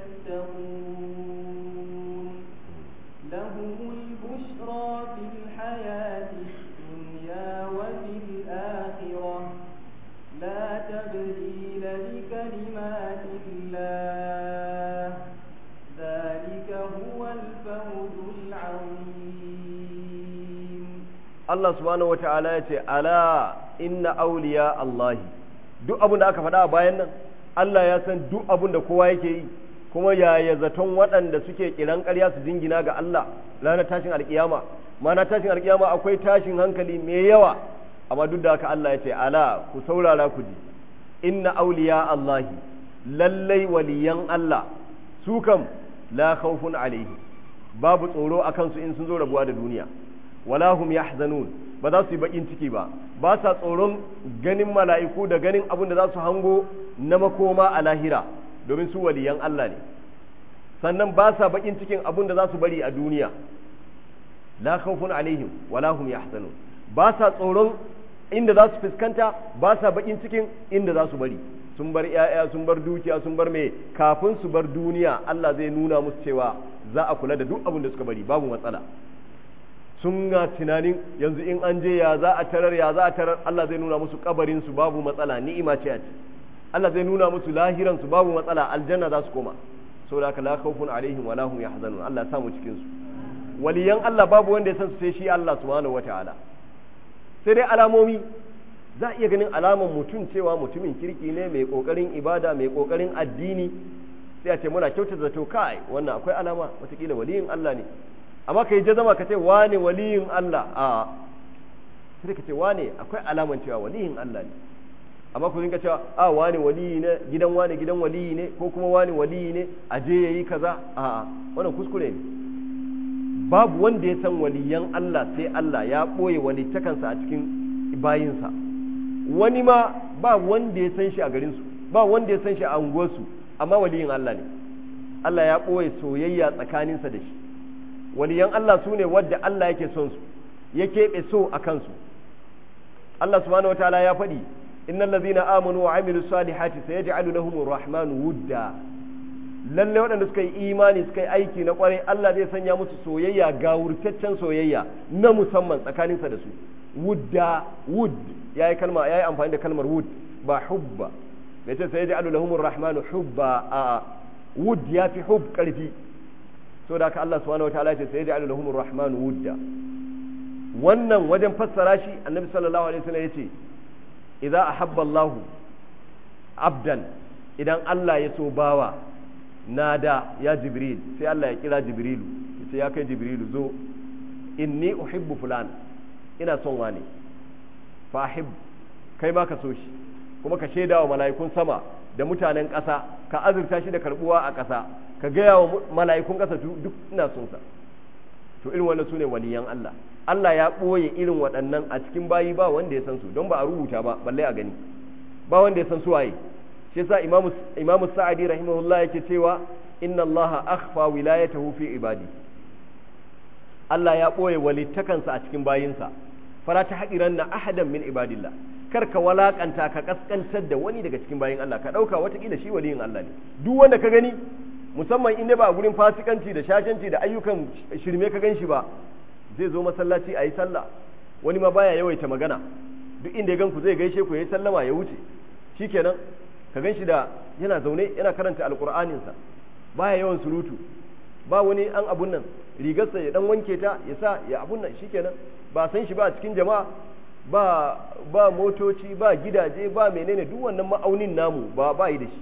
يتقون لهم البشرى في الحياة الدنيا وفي الآخرة لا تبديل لكلمات الله ذلك هو الفوز العظيم Allah subhanahu wa ta'ala ya ce, Ala inna auliya Allahi, duk abin da aka faɗa a bayan nan, Allah ya san duk abin da kowa yake yi, kuma yaya zaton waɗanda suke kiran ƙarya su jingina ga Allah ranar tashin alƙiyama, mana tashin alƙiyama akwai tashin hankali mai yawa, amma duk da haka Allah ya ce, Ala ku saurara ku ji, inna auliya Allahi, lallai waliyan Allah, su kam la khawfun alaihi, babu tsoro a kansu in sun zo rabuwa da duniya. wala hum yahzanun ba za su yi bakin ciki ba ba sa tsoron ganin mala'iku da ganin abin da za su hango na makoma a lahira domin su waliyan Allah ne sannan ba sa bakin cikin abin da za su bari a duniya la khawfun alaihim wala hum yahzanun ba sa tsoron inda za su fuskanta ba sa bakin cikin inda za su bari sun bar ‘ya'ya sun bar dukiya sun bar mai kafin su bar duniya Allah zai nuna musu cewa za a kula da duk abin da suka bari babu matsala sun ga tunanin yanzu in an je ya za a tarar ya za a tarar Allah zai nuna musu kabarin su babu matsala ni'ima ce a ci Allah zai nuna musu lahiran su babu matsala aljanna za su koma saboda haka la khawfun alaihim wala hum yahzanun Allah ya samu cikin su waliyan Allah babu wanda ya san su sai shi Allah subhanahu wataala sai dai alamomi za a iya ganin alaman mutum cewa mutumin kirki ne mai kokarin ibada mai kokarin addini sai a ce muna kyautata zato kai wannan akwai alama watakila waliyin Allah ne amma ka yi jazama ka ce wane waliyin Allah a sai ka ce wane akwai alaman cewa waliyin Allah ne amma ku rinka cewa a wane waliyi ne gidan wane gidan waliyi ne ko kuma wane waliyi ne a je yayi kaza a wannan kuskure ne babu wanda ya san waliyan Allah sai Allah ya ɓoye walittakansa a cikin bayinsa wani ma ba wanda ya san shi a garinsu ba wanda ya san shi a unguwarsu amma waliyin Allah ne Allah ya ɓoye soyayya tsakaninsa da shi waliyan Allah su ne wadda Allah yake son su ya keɓe so a kansu Allah subhanahu wa ta'ala ya faɗi innal ladzina amanu wa amilu salihati sayaj'alu lahumur rahmanu wudda lalle waɗanda suka yi imani suka yi aiki na ƙwarai Allah zai sanya musu soyayya ga wurtaccen soyayya na musamman tsakaninsa da su wudda wud yayi kalma yayi amfani da kalmar wud ba hubba bai ce sayaj'alu lahumur rahmanu hubba a wud ya fi hub ƙarfi so da haka Allah subhanahu wataala ya ce sayaj'alu lahumur rahmanu wudda wannan wajen fassara shi annabi sallallahu alaihi wasallam yace idza ahabba Allahu abdan idan Allah ya so bawa nada ya jibril sai Allah ya kira jibrilu yace ya kai jibrilu zo inni uhibbu fulan ina son wane fa ahib kai ma ka so shi kuma ka shaida wa mala'ikun sama da mutanen ƙasa ka azurta shi da karbuwa a ƙasa ka gaya wa mala'ikun ƙasa duk ina son sa to irin wannan sune waliyan Allah Allah ya ɓoye irin waɗannan a cikin bayi ba wanda ya san su don ba a rubuta ba balle a gani ba wanda ya san su waye shi yasa imamu imamu sa'adi rahimahullah yake cewa inna allaha akhfa wilayatahu fi ibadi Allah ya ɓoye walittakansa a cikin bayinsa fara ta haƙiran na ahadan min ibadillah kar ka walakanta ka kaskantar da wani daga cikin bayin Allah ka ɗauka watakila shi waliyin Allah ne duk wanda ka gani musamman inda ba a gurin fasikanci da shashanci da ayyukan shirme ka gan shi ba zai zo masallaci a yi sallah wani ma baya yawaita magana duk inda ya gan ku zai gaishe ku ya yi sallama ya wuce shikenan ka gan shi da yana zaune yana karanta alkur'aninsa baya yawan surutu ba wani an abun nan rigarsa ya dan wanke ta ya sa ya abun nan shikenan ba san shi ba cikin jama'a ba ba motoci ba gidaje ba menene duk wannan ma'aunin namu ba ba yi da shi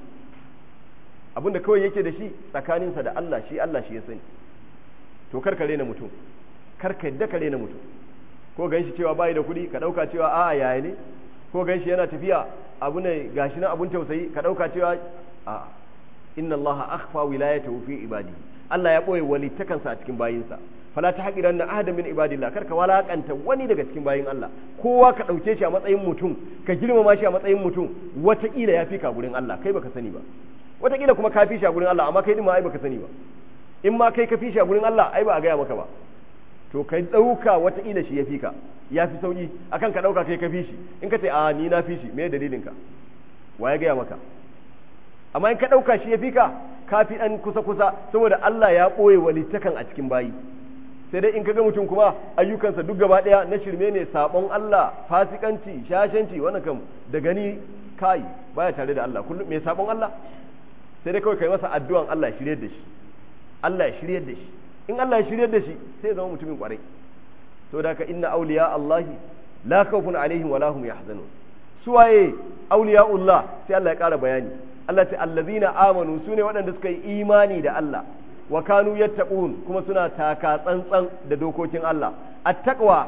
abinda kawai yake da shi tsakaninsa da Allah shi Allah shi ya sani to kar ka rena mutum kar ka yadda ka rena mutum ko gan shi cewa bai da kuɗi ka ɗauka cewa a'a yaya ne ko gan shi yana tafiya abu ne gashi na abun tausayi ka ɗauka cewa a inna Allah akhfa wilayatahu fi ibadi Allah ya boye walittakansa a cikin bayinsa fala ta haƙiran na ahada min ibadillah kar ka walakanta wani daga cikin bayin Allah kowa ka ɗauke shi a matsayin mutum ka girmama shi a matsayin mutum wataƙila ya fi ka gurin Allah kai baka sani ba wataƙila kuma ka fi shi a gurin Allah amma kai din ma ai baka sani ba in ma kai ka fi shi a gurin Allah ai ba a gaya maka ba to kai ɗauka wataƙila shi ya fi ka ya fi sauƙi akan ka ɗauka kai ka fi shi in ka ce a ni na fi shi me dalilin ka wa ya gaya maka amma in ka ɗauka shi ya fi ka ka fi ɗan kusa kusa saboda Allah ya ɓoye walittakan a cikin bayi sai dai in ka ga mutum kuma ayyukansa duk gaba ɗaya na shirme ne sabon Allah fasikanci shashanci wannan kam da gani kai baya tare da Allah kullum mai sabon Allah sai dai kawai kai masa addu'an Allah ya shiryar da shi Allah ya shiryar da shi in Allah ya shiryar da shi sai ya zama mutumin kwarai to da ka inna awliya Allah la khawfun alaihim wa lahum yahzanun suwaye awliyaullah sai Allah ya ƙara bayani Allah ta allazina amanu sune waɗanda suka yi imani da Allah wa kanu yattaqun kuma suna taka tsantsan da dokokin Allah at-taqwa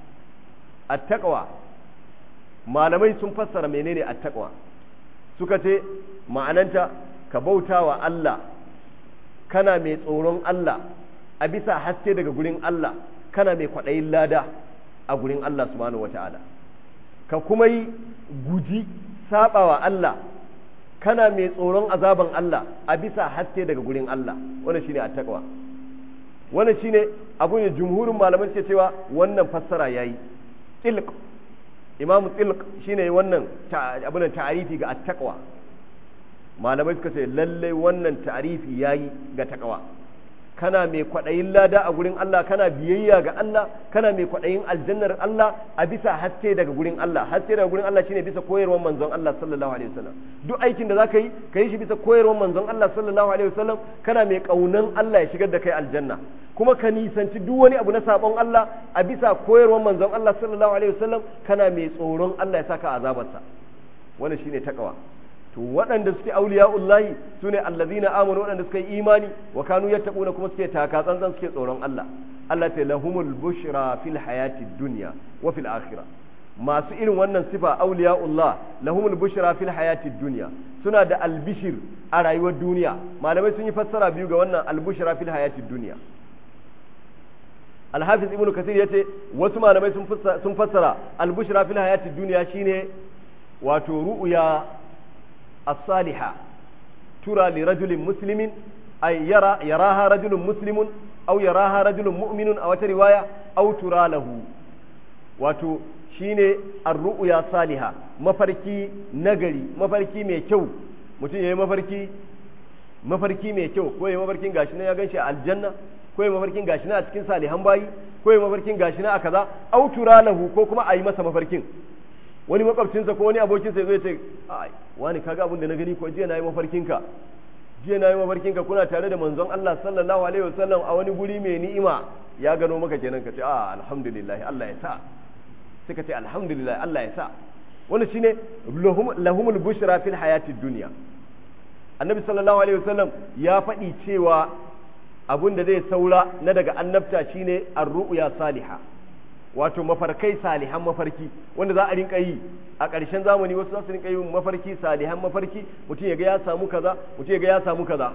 at-taqwa malamai sun fassara menene at-taqwa suka ce ma'ananta ka bautawa Allah kana mai tsoron Allah a bisa haske daga gurin Allah kana mai kwaɗayin lada a gurin Allah subhanahu wata'ala ka kuma yi guji sabawa Allah kana mai tsoron azaban Allah a bisa haske daga gurin Allah wannan shine attaqwa wannan shine abun da jumhurin malaman ke cewa wannan fassara yayi tilq imamu tilq shine wannan abun ta'arifi ga attaqwa malamai suka ce lalle wannan ta'arifi yayi ga taqwa kana mai kwaɗayin lada a gurin Allah kana biyayya ga Allah kana mai kwaɗayin aljannar Allah a bisa haske daga gurin Allah haske daga gurin Allah shine bisa koyarwar manzon Allah sallallahu alaihi wasallam duk aikin da zaka yi ka yi shi bisa koyarwar manzon Allah sallallahu alaihi wasallam kana mai kaunan Allah ya shigar da kai aljanna kuma ka nisanci duk wani abu na sabon Allah a bisa koyarwar manzon Allah sallallahu alaihi wasallam kana mai tsoron Allah ya saka azabarsa wannan shine takawa to waɗanda suke auliya'ullahi su ne allazina amanu waɗanda suka yi imani wa kanu yattaquna kuma suke taka tsantsan suke tsoron Allah Allah ta lahumul bushra fil hayati dunya wa fil akhirah masu irin wannan sifa auliya'ullah lahumul bushra fil hayati dunya suna da albishir a rayuwar duniya malamai sun yi fassara biyu ga wannan albushra fil hayati dunya alhafiz ibnu kasir yace wasu malamai sun fassara albushra fil hayati dunya shine wato ru'ya as-saliha tura li rajulin muslimin ay yara yaraha rajulun muslimun aw yaraha rajulun mu'minun a wata riwaya aw tura lahu wato shine ar-ru'ya saliha mafarki nagari mafarki mai kyau mutum yayi mafarki mafarki mai kyau ko yayi mafarkin gashi na ya ganshi a aljanna ko yayi mafarkin gashi na a cikin salihan bayi ko yayi mafarkin gashi na a kaza aw tura lahu ko kuma a yi masa mafarkin wani makwabcinsa ko wani abokinsa ya zo ya ce ai wani kaga abin da na gani ko jiya na yi mafarkinka jiya na yi mafarkinka kuna tare da manzon Allah sallallahu alaihi wasallam a wani guri mai ni'ima ya gano maka kenan ka ce a alhamdulillah Allah ya sa sai ka ce alhamdulillah Allah ya sa wannan shine lahumul bushra fil hayatid dunya annabi sallallahu alaihi wasallam ya faɗi cewa abin da zai saura na daga annabta shine ar-ru'ya salihah wato mafarkai salihan mafarki wanda za a rinka yi a ƙarshen zamani wasu za su rinka yin mafarki salihan mafarki mutum ya ga ya samu kaza mutum ya ga ya samu kaza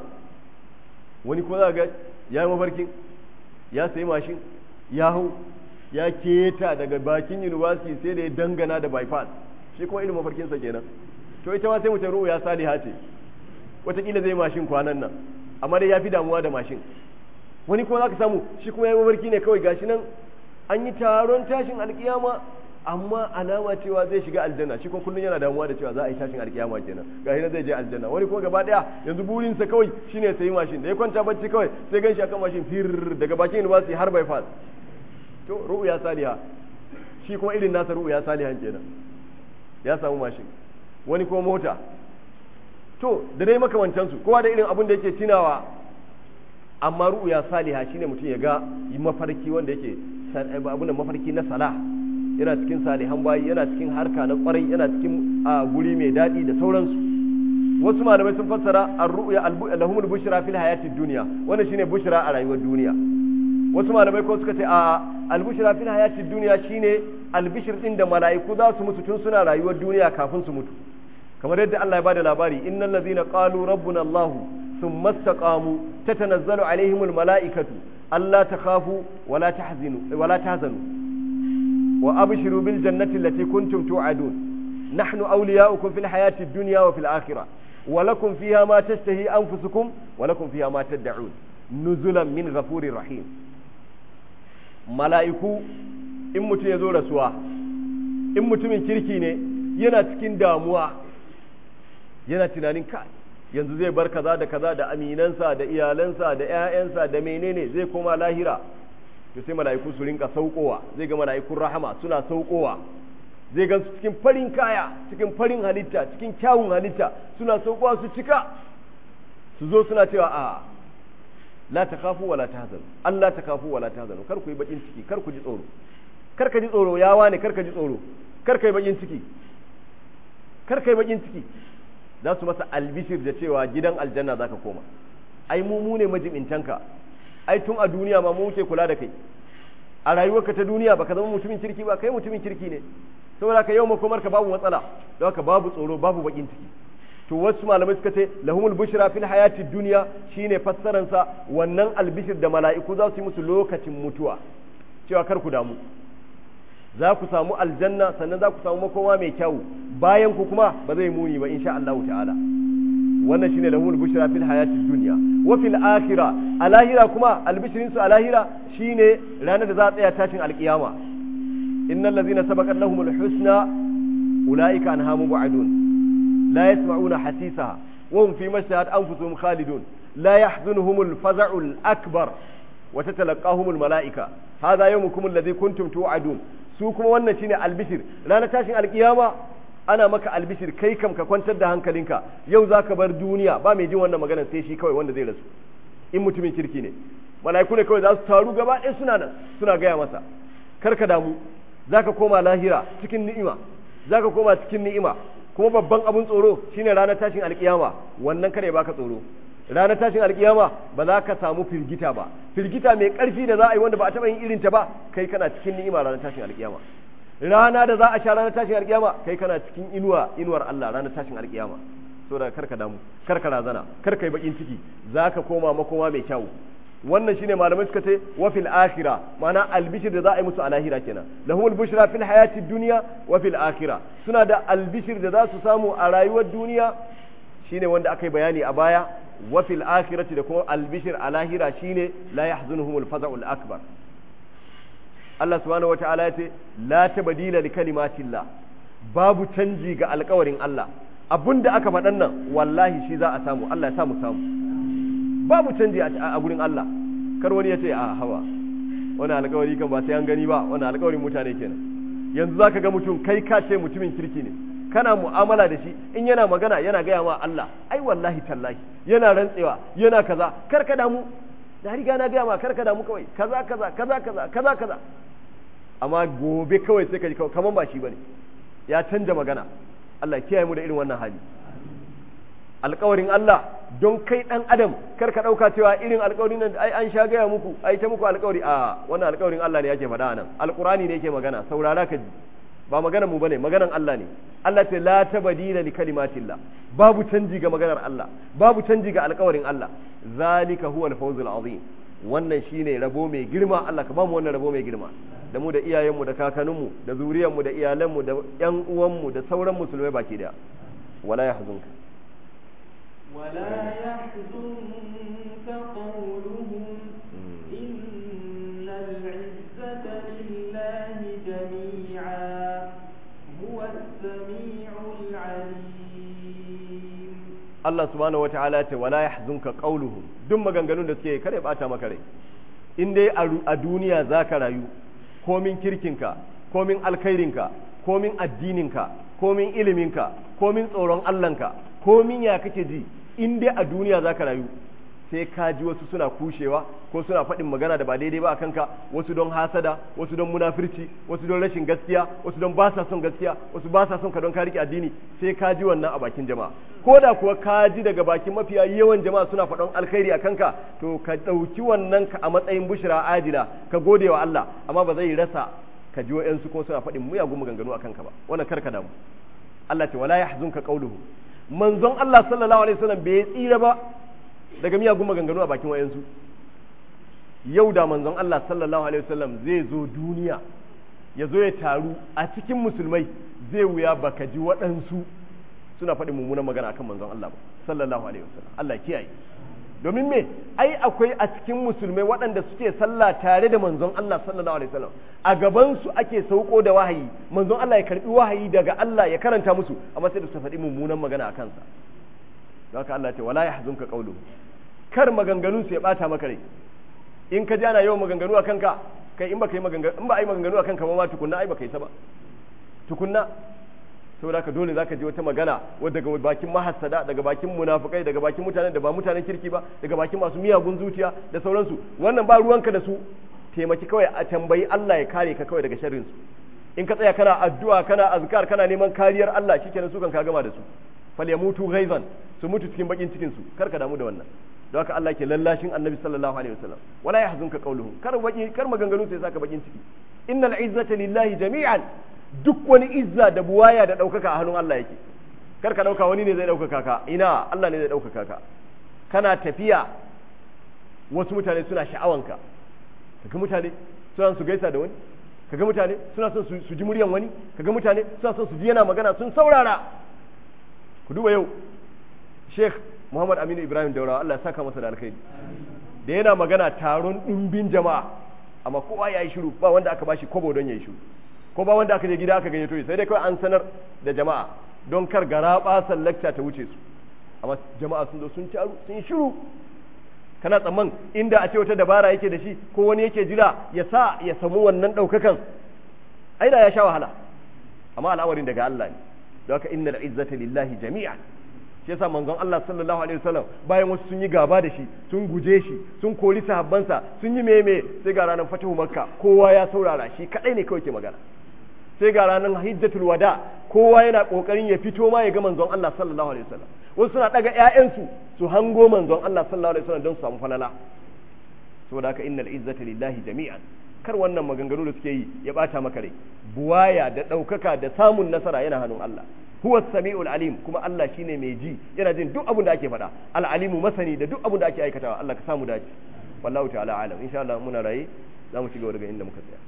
wani kuma za ga ya yi mafarkin ya sayi mashin ya hau ya keta daga bakin university sai da ya dangana da bypass shi kuma irin mafarkinsa kenan to ita ma sai mutum ru'u ya saliha ce wataƙila zai mashin kwanan nan amma dai ya fi damuwa da mashin wani kuma za ka samu shi kuma ya yi mafarki ne kawai gashi nan an yi taron tashin alkiyama amma alama cewa zai shiga aljanna shi kuma kullum yana damuwa da cewa za a yi tashin alkiyama kenan ga hina zai je aljanna wani kuma gaba daya yanzu burinsa kawai shine sai mashin da ya kwanta bacci kawai sai ganshi akan mashin fir daga bakin university har bypass to ru'ya saliha shi kuma irin nasa ru'ya salihan kenan ya samu mashin wani kuma mota to da dai makamantansu kowa da irin abin da yake tunawa amma ru'ya saliha shine mutum ya ga mafarki wanda yake abin mafarki na salah yana cikin salihan bayi yana cikin harka na kwarai yana cikin guri mai daɗi da sauransu wasu malamai sun fassara ar-ru'ya lahumul bushra fil hayatid dunya wannan shine bushra a rayuwar duniya wasu malamai ko suka ce a al-bushra fil hayatid dunya shine albishir din da mala'iku za su mutu tun suna rayuwar duniya kafin su mutu kamar yadda Allah ya bada labari innal ladzina qalu rabbuna Allah thumma istaqamu tatanazzalu alaihimul mala'ikatu alla takhafu wala tahzinu wala tahzanu wa abshiru bil jannati allati kuntum tu'adun nahnu awliya'ukum fil hayati ad-dunya wa fil akhirah wa lakum fiha ma tashtahi anfusukum wa lakum fiha ma tad'un nuzulan min ghafurir rahim mala'iku in mutum ya zo rasuwa in mutumin kirki ne yana cikin damuwa yana tunanin kai yanzu zai bar kaza da kaza da aminansa da iyalansa da 'ya'yansa da menene zai koma lahira to sai mala'iku su rinka saukowa zai ga mala'ikun rahama suna saukowa zai gan su cikin farin kaya cikin farin halitta cikin kyawun halitta suna saukowa su cika su zo suna cewa a la takhafu wala tahzanu Allah takhafu wala tahzanu kar ku yi bakin ciki kar ku ji tsoro kar ka ji tsoro ya wane kar ka ji tsoro kar ka yi bakin ciki kar ka yi bakin ciki za su masa albishir da cewa gidan aljanna zaka koma ai mu mu ne majibintanka ai tun a duniya ma mu muke kula da kai a rayuwarka ta duniya baka zama mutumin kirki ba kai mutumin kirki ne saboda ka yau makomar ka babu matsala don haka babu tsoro babu bakin ciki to wasu malamai suka ce lahumul bushra fil hayati dunya shine fassaran sa wannan albishir da mala'iku za su yi musu lokacin mutuwa cewa kar ku damu za ku samu aljanna sannan za ku samu makoma mai kyau bayan ku kuma ba zai muni ba insha Allah ta'ala wannan shine lahumul bushra fil hayati dunya wa fil akhirah a lahira kuma albishirin su a lahira shine ranar da za a tsaya tashin alkiyama innal ladzina sabaqat lahumul husna ulaika anha mubadun la yasma'una hasisaha wa hum fi mashtahat anfusuhum khalidun la yahzunuhumul faza'ul akbar wa tatalaqahumul malaika hadha yawmukum alladhi kuntum tu'adun su kuma wannan shine albishir ranar tashin alkiyama ana maka albishir kai kam ka kwantar da hankalinka yau za ka bar duniya ba mai jin wannan magana sai shi kawai wanda zai rasu in mutumin kirki ne mala'iku ne kawai za su taru gaba ɗaya suna nan suna gaya masa kar ka damu za ka koma lahira cikin ni'ima za ka koma cikin ni'ima kuma babban abun tsoro shine ranar tashin alkiyama wannan kare baka tsoro ranar tashin alkiyama ba za ka samu firgita ba firgita mai ƙarfi da za a yi wanda ba a taɓa yin irinta ba kai kana cikin ni'ima ranar tashin alkiyama rana da za a sha ranar tashin alkiyama kai kana cikin inuwa inuwar Allah ranar tashin alkiyama so da karka damu karka razana karka yi bakin ciki zaka koma makoma mai kyau wannan shine malamai suka ce wa fil akhirah ma'ana albishir da za a yi musu a lahira kenan lahumul bushra fil hayati dunya wa fil akhirah suna da albishir da za su samu a rayuwar duniya shine wanda aka yi bayani a baya wa fil akhirati da kuma albishir a lahira shine la yahzunuhumul faza'ul akbar Allah subhanahu wata'ala ya ce la tabdila li kalimatillah babu canji ga alƙawarin Allah abinda aka faɗan nan wallahi shi za a samu Allah ya samu samu babu canji a gurin Allah kar wani ya ce a hawa wani alƙawari kan ba sai an gani ba wani alƙawarin mutane kenan yanzu zaka ga mutum kai ka ce mutumin kirki ne kana mu'amala da shi in yana magana yana gaya ma Allah ai wallahi tallahi yana rantsewa yana kaza kar ka damu da riga na gaya ma kar ka damu kawai kaza kaza kaza kaza kaza kaza amma gobe kawai sai ka ji kaman ba shi bane ya canja magana Allah kiyaye mu da irin wannan hali alƙawarin Allah don kai ɗan adam kar ka ɗauka cewa irin alƙawarin nan ai an sha gaya muku ai ta muku alƙawari a wannan alƙawarin Allah ne yake faɗa nan alƙurani ne yake magana saurara ka ji ba maganar mu bane maganar Allah ne Allah ce la tabdila li kalimatillah babu canji ga maganar Allah babu canji ga alƙawarin Allah zalika huwal fawzul azim wannan shine rabo mai girma Allah ka bamu wannan rabo mai girma da mu da iyayenmu da kakanninmu da zuriyarmu da iyalanmu da ƴan uwanmu da sauran musulmai baki daya wala yahzunka ولا يحزنك قولهم إن العزة لله جميعا هو السميع العليم Allah subhanahu wa ta'ala ce wala yahzunka qawluhum duk maganganun da suke kare bata maka rai in dai a duniya zaka rayu komin kirkinka komin alkhairinka komin addininka komin iliminka komin tsoron Allahnka komin ya kake ji in dai a duniya zaka rayu sai ka ji wasu suna kushewa ko suna faɗin magana da ba daidai ba a kanka wasu don hasada wasu don munafirci wasu don rashin gaskiya wasu don ba sa son gaskiya wasu ba sa son ka don ka rike addini sai ka ji wannan a bakin jama'a ko da kuwa ka ji daga bakin mafiya yawan jama'a suna faɗon alkhairi a kanka to ka ɗauki wannan ka a matsayin bushra adila ka gode wa Allah amma ba zai rasa ka ji wa'yansu ko suna faɗin muyagun maganganu a kanka ba wannan kar ka damu Allah ce wala yahzunka qawluhu manzon Allah sallallahu alaihi wasallam bai tsira ba daga miyagun maganganu a bakin wayansu yau da manzon Allah sallallahu alaihi wasallam zai zo duniya ya zo ya taru a cikin musulmai zai wuya baka ji waɗansu suna faɗin mummunan magana akan manzon Allah ba sallallahu alaihi wasallam Allah kiyaye domin me ai akwai a cikin musulmai waɗanda suke sallah tare da manzon Allah sallallahu alaihi wasallam a gaban su ake sauko da wahayi manzon Allah ya karbi wahayi daga Allah ya karanta musu amma sai da su faɗi mummunan magana a kansa don haka Allah ce wala yahzunka qawluhu kar maganganun su ya bata maka rai in ka ji ana yawan maganganu a kanka kai in baka yi maganganu in ba ai maganganu a kanka ba ma tukunna ai baka yi ta ba tukunna saboda haka dole zaka ji wata magana wadda daga bakin mahassada daga bakin munafukai daga bakin mutanen da ba mutanen kirki ba daga bakin masu miyagun zuciya da sauransu wannan ba ruwanka da su taimaki kawai a tambayi Allah ya kare ka kawai daga sharrin su in ka tsaya kana addu'a kana azkar kana neman kariyar Allah shikenan su kan ka gama da su fal yamutu ghaizan su mutu cikin bakin cikin su kar ka damu da wannan don haka Allah ke lallashin annabi sallallahu alaihi wasallam wala yahzunka qawluhum kar baki kar maganganu sai saka bakin ciki innal izzata lillahi jami'an duk wani izza da buwaya da ɗaukaka a hannun Allah yake kar ka ɗauka wani ne zai ɗaukaka ka ina Allah ne zai ɗaukaka ka kana tafiya wasu mutane suna sha'awanka kaga mutane suna su gaisa da wani kaga mutane suna son su ji muryan wani kaga mutane suna son su ji yana magana sun saurara ku duba yau Sheikh Muhammad Aminu Ibrahim Daurawa Allah ya saka masa da alkhairi da yana magana taron ɗumbin jama'a amma kowa ya yi shiru ba wanda aka bashi kobo don ya yi shiru ko ba wanda aka je gida aka gayyato shi sai dai kawai an sanar da jama'a don kar gara basan lecture ta wuce su amma jama'a sun zo sun taru sun shiru kana tsamman inda a ce wata dabara yake da shi ko wani yake jira ya sa ya samu wannan daukakan ai da ya sha wahala amma al'amarin daga Allah ne don haka innal izzata lillahi jami'an shi yasa manzon Allah sallallahu alaihi wasallam bayan wasu sun yi gaba da shi sun guje shi sun kori sahabbansa sun yi meme sai ga ranar fatahu makka kowa ya saurara shi kadai ne kawai ke magana sai ga ranar hijjatul wada kowa yana kokarin ya fito ma ya ga manzon Allah sallallahu alaihi wasallam wasu suna daga ƴaƴansu su hango manzon Allah sallallahu alaihi wasallam don su samu falala saboda haka innal izzata lillahi jami'an kar wannan maganganu da suke yi ya bata maka rai buwaya da ɗaukaka da samun nasara yana hannun Allah huwa sami'ul alim kuma Allah shine mai ji yana jin duk abin da ake faɗa al alimu masani da duk abin da ake aikatawa Allah ka samu dace wallahu ta'ala alam insha Allah muna raye za mu ci gaba daga inda muka tsaya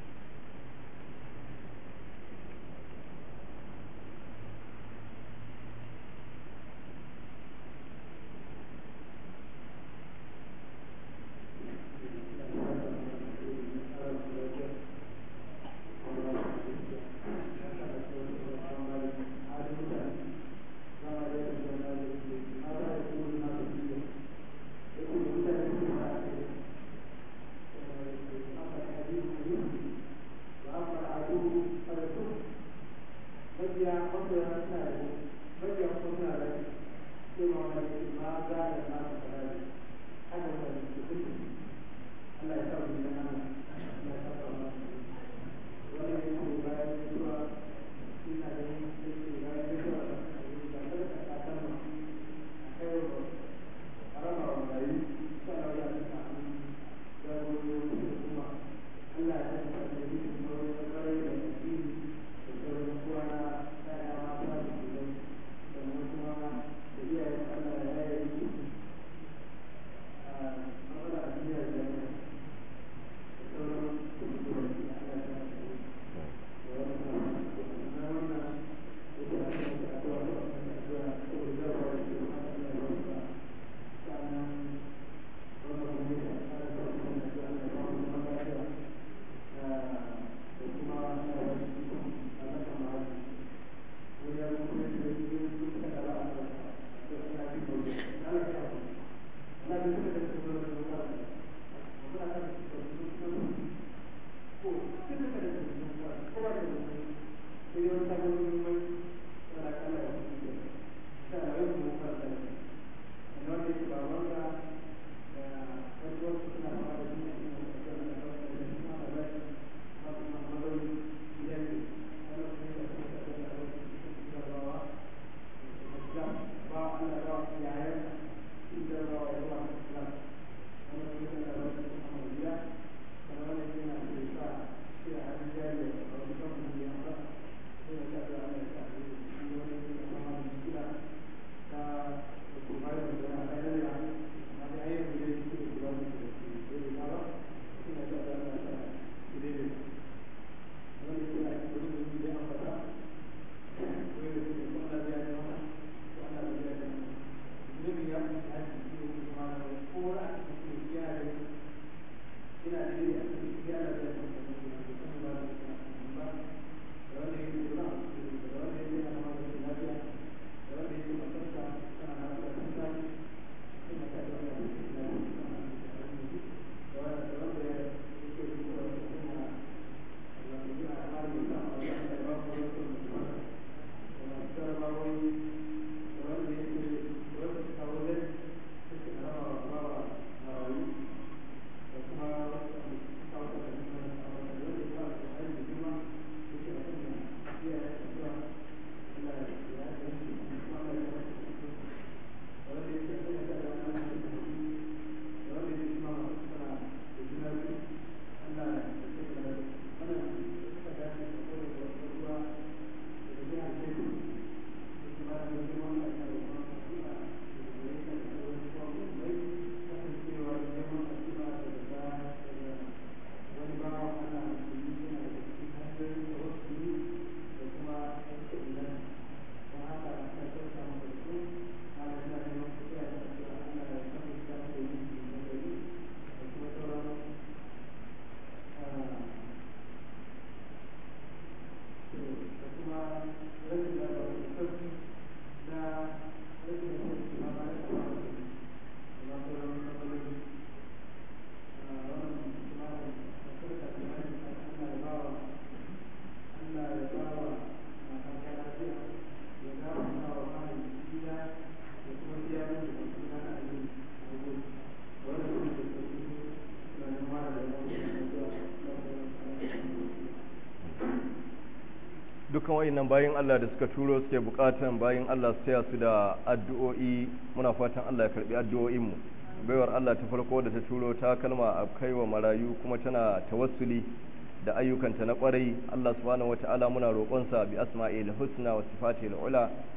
dukkan wayannan bayan Allah da suka turo suke bukatan bayan Allah su taya su da addu'o'i muna fatan Allah ya karbi addu'o'in mu baiwar Allah ta farko da ta turo ta kalma a kaiwa marayu kuma tana tawassuli da ayyukanta na kwarai Allah subhanahu wata'ala muna roƙonsa bi asma'il husna wa sifatil ula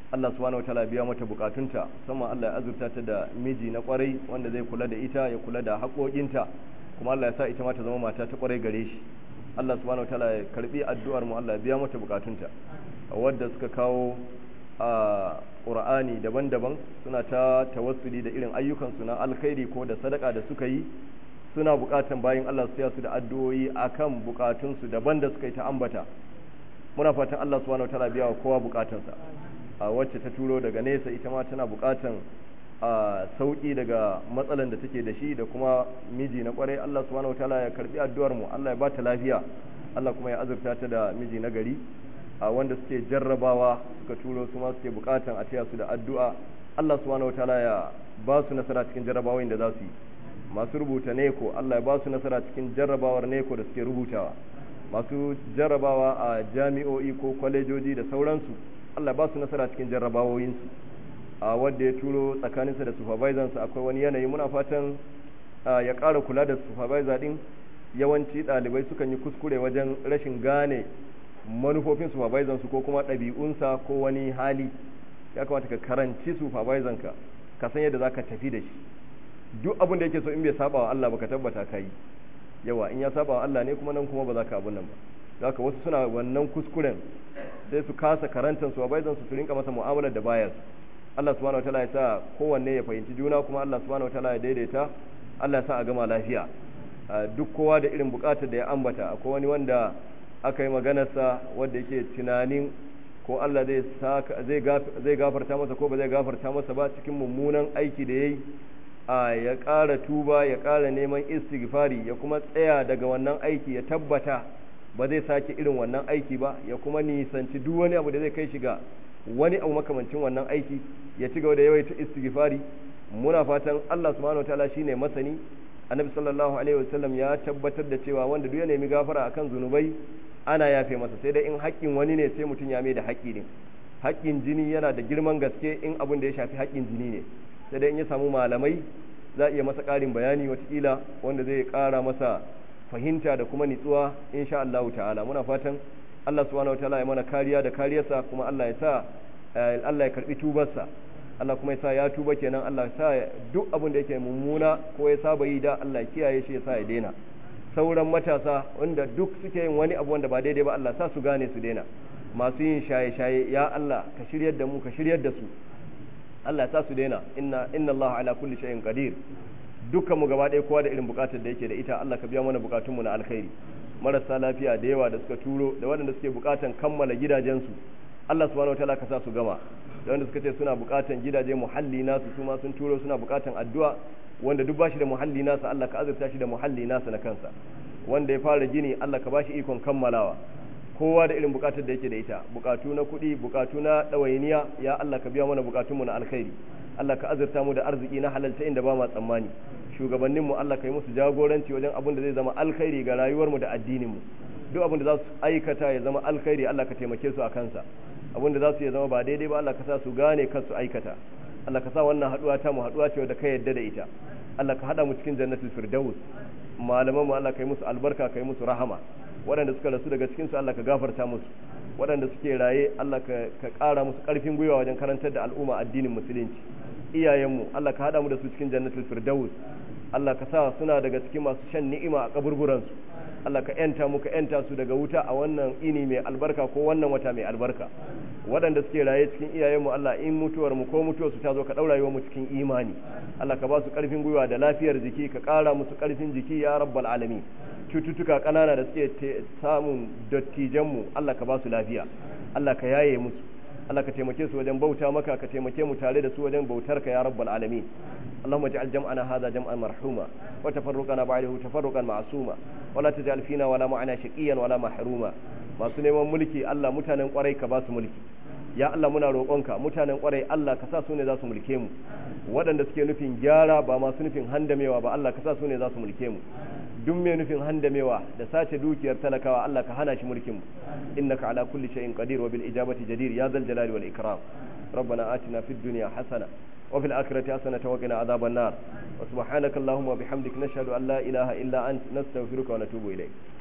Allah subhanahu wataala biya mata bukatunta musamman Allah ya azurta ta da miji na kwarai wanda zai kula da ita ya kula da haƙoƙinta kuma Allah ya sa ita ma ta zama mata ta kwarai gare shi Allah subhanahu wataala ya karbi addu'ar mu Allah ya biya mata bukatunta wadda suka kawo a Qur'ani daban-daban suna ta tawassuli da irin ayyukansu na alkhairi ko da sadaka da suka yi suna bukatan bayan Allah su su da addu'o'i akan bukatunsu daban da suka yi ta ambata muna fatan Allah subhanahu wataala biya wa kowa bukatunsa a wacce ta turo daga nesa ita ma tana bukatan a sauki daga matsalan da take da shi da kuma miji na kwarai Allah subhanahu wataala ya karbi addu'ar mu Allah ya bata lafiya Allah kuma ya azurta ta da miji na gari a wanda suke jarrabawa suka turo su ma suke bukatan a taya su da addu'a Allah subhanahu wataala ya ba su nasara cikin jarrabawoyin da za su yi masu rubuta neko Allah ya ba su nasara cikin jarrabawar neko da suke rubutawa masu jarrabawa a jami'o'i ko kwalejoji da sauransu Allah ya ba su nasara cikin jarrabawoyinsu a wanda ya turo tsakaninsa da supervisorsa akwai wani yanayi muna fatan ya ƙara kula da supervisor din yawanci ɗalibai sukan yi kuskure wajen rashin gane manufofin supervisor su ko kuma ɗabi'unsa ko wani hali ya kamata ka karanci supervisor ka ka san yadda zaka tafi da shi duk abin da yake so in bai saba wa Allah baka tabbata ka yi yawa in ya saba wa Allah ne kuma nan kuma ba za ka abun nan ba haka wasu suna wannan kuskuren sai su kasa karantar supervisor su su rinka masa mu'amalar da bayar Allah subhanahu wataala ya sa kowanne ya fahimci juna kuma Allah subhanahu wataala ya daidaita Allah ya sa a gama lafiya duk kowa da irin bukatar da ya ambata akwai wani wanda aka yi maganarsa wanda yake tunanin ko Allah zai gafarta masa ko ba zai gafarta masa ba cikin mummunan aiki da ya yi a ya ƙara tuba ya ƙara neman istighfari ya kuma tsaya daga wannan aiki ya tabbata ba zai sake irin wannan aiki ba ya kuma nisanci duk wani abu da zai kai shiga wani abu makamancin wannan aiki ya ci gaba da yawaita istighfari muna fatan Allah subhanahu wataala shine masani annabi sallallahu alaihi wasallam ya tabbatar da cewa wanda duk ya nemi gafara akan zunubai ana yafe masa sai dai in haƙƙin wani ne sai mutum ya mai da haƙƙi ne haƙƙin jini yana da girman gaske in abin da ya shafi haƙƙin jini ne sai dai in ya samu malamai za a iya masa ƙarin bayani watakila wanda zai ƙara masa fahimta da kuma nitsuwa insha Allah ta'ala muna fatan Allah subhanahu wataala ya mana kariya da kariyarsa kuma Allah ya sa Allah ya karbi tubarsa Allah kuma ya sa ya tuba kenan Allah ya sa duk abin da yake mummuna ko ya saba yi da Allah ya kiyaye shi ya sa ya daina sauran matasa wanda duk suke yin wani abu wanda ba daidai ba Allah sa su gane su daina masu yin shaye-shaye ya Allah ka shiryar da mu ka shiryar da su Allah sa su daina inna inna Allah ala kulli shay'in qadir dukkan mu gaba ɗaya kowa da irin bukatar da yake da ita Allah ka biya mana bukatunmu na alkhairi marasa lafiya da yawa da suka turo da waɗanda suke bukatan kammala gidajensu Allah subhanahu wataala ka sa su gama da wanda suka ce suna bukatan gidaje muhalli nasu su ma sun turo suna bukatan addu'a wanda duk bashi da muhalli nasa Allah ka azurta shi da muhalli nasa na kansa wanda ya fara gini Allah ka bashi ikon kammalawa kowa da irin bukatar da yake da ita bukatu na kuɗi bukatu na ɗawainiya ya Allah ka biya mana bukatunmu na alkhairi Allah ka azurta mu da arziki na halalta inda ba ma tsammani shugabanninmu Allah ka yi musu jagoranci wajen abin da zai zama alkhairi ga rayuwarmu da addininmu duk abin da za su aikata ya zama alkhairi Allah ka taimake su a kansa abin da za su ya zama ba daidai ba Allah ka sa su gane kar su aikata Allah ka sa wannan haduwa ta mu haduwa ce wadda ka yadda da ita Allah ka hada mu cikin jannatul firdaus malaman mu Allah ka yi musu albarka ka yi musu rahama waɗanda suka rasu daga cikin su Allah ka gafarta musu waɗanda suke raye Allah ka ka ƙara musu ƙarfin gwiwa wajen karantar da al'umma addinin musulunci iyayenmu Allah ka hada mu da su cikin jannatul firdaus Allah ka sa suna daga cikin masu shan ni'ima a kaburburansu Allah ka yanta muka yanta su daga wuta a wannan ini mai albarka ko wannan wata mai albarka waɗanda suke raye cikin iyayenmu Allah in mutuwar mu ko mutuwar su ta zo ka ɗaura mu cikin imani Allah ka ba su ƙarfin gwiwa da lafiyar jiki ka ƙara musu ƙarfin jiki ya rabbal alamin cututtuka ƙanana da suke samun dattijanmu Allah ka ba su lafiya Allah ka yaye musu Allah ka taimake su wajen bauta maka ka taimake mu tare da su wajen bautar ka ya rabbal alamin اللهم اجعل جمعنا هذا جمعا مرحوما وتفرقنا بعده تفرقا معصوما ولا تجعل فينا ولا معنا شقيا ولا محروما masu neman mulki Allah mutanen kwarai ka ba su mulki ya Allah muna roƙonka mutanen kwarai Allah ka sa su ne za su mulke mu waɗanda suke nufin gyara ba masu nufin handamewa ba Allah ka sa su ne za su mulke mu duk mai nufin handamewa da sace dukiyar talakawa Allah ka hana shi mulkin mu innaka ala kulli shay'in qadir wa bil ijabati jadir ya zal jalali wal ikram ربنا آتنا في الدنيا حسنة وفي الآخرة حسنة وقنا عذاب النار وسبحانك اللهم وبحمدك نشهد أن لا إله إلا أنت نستغفرك ونتوب إليك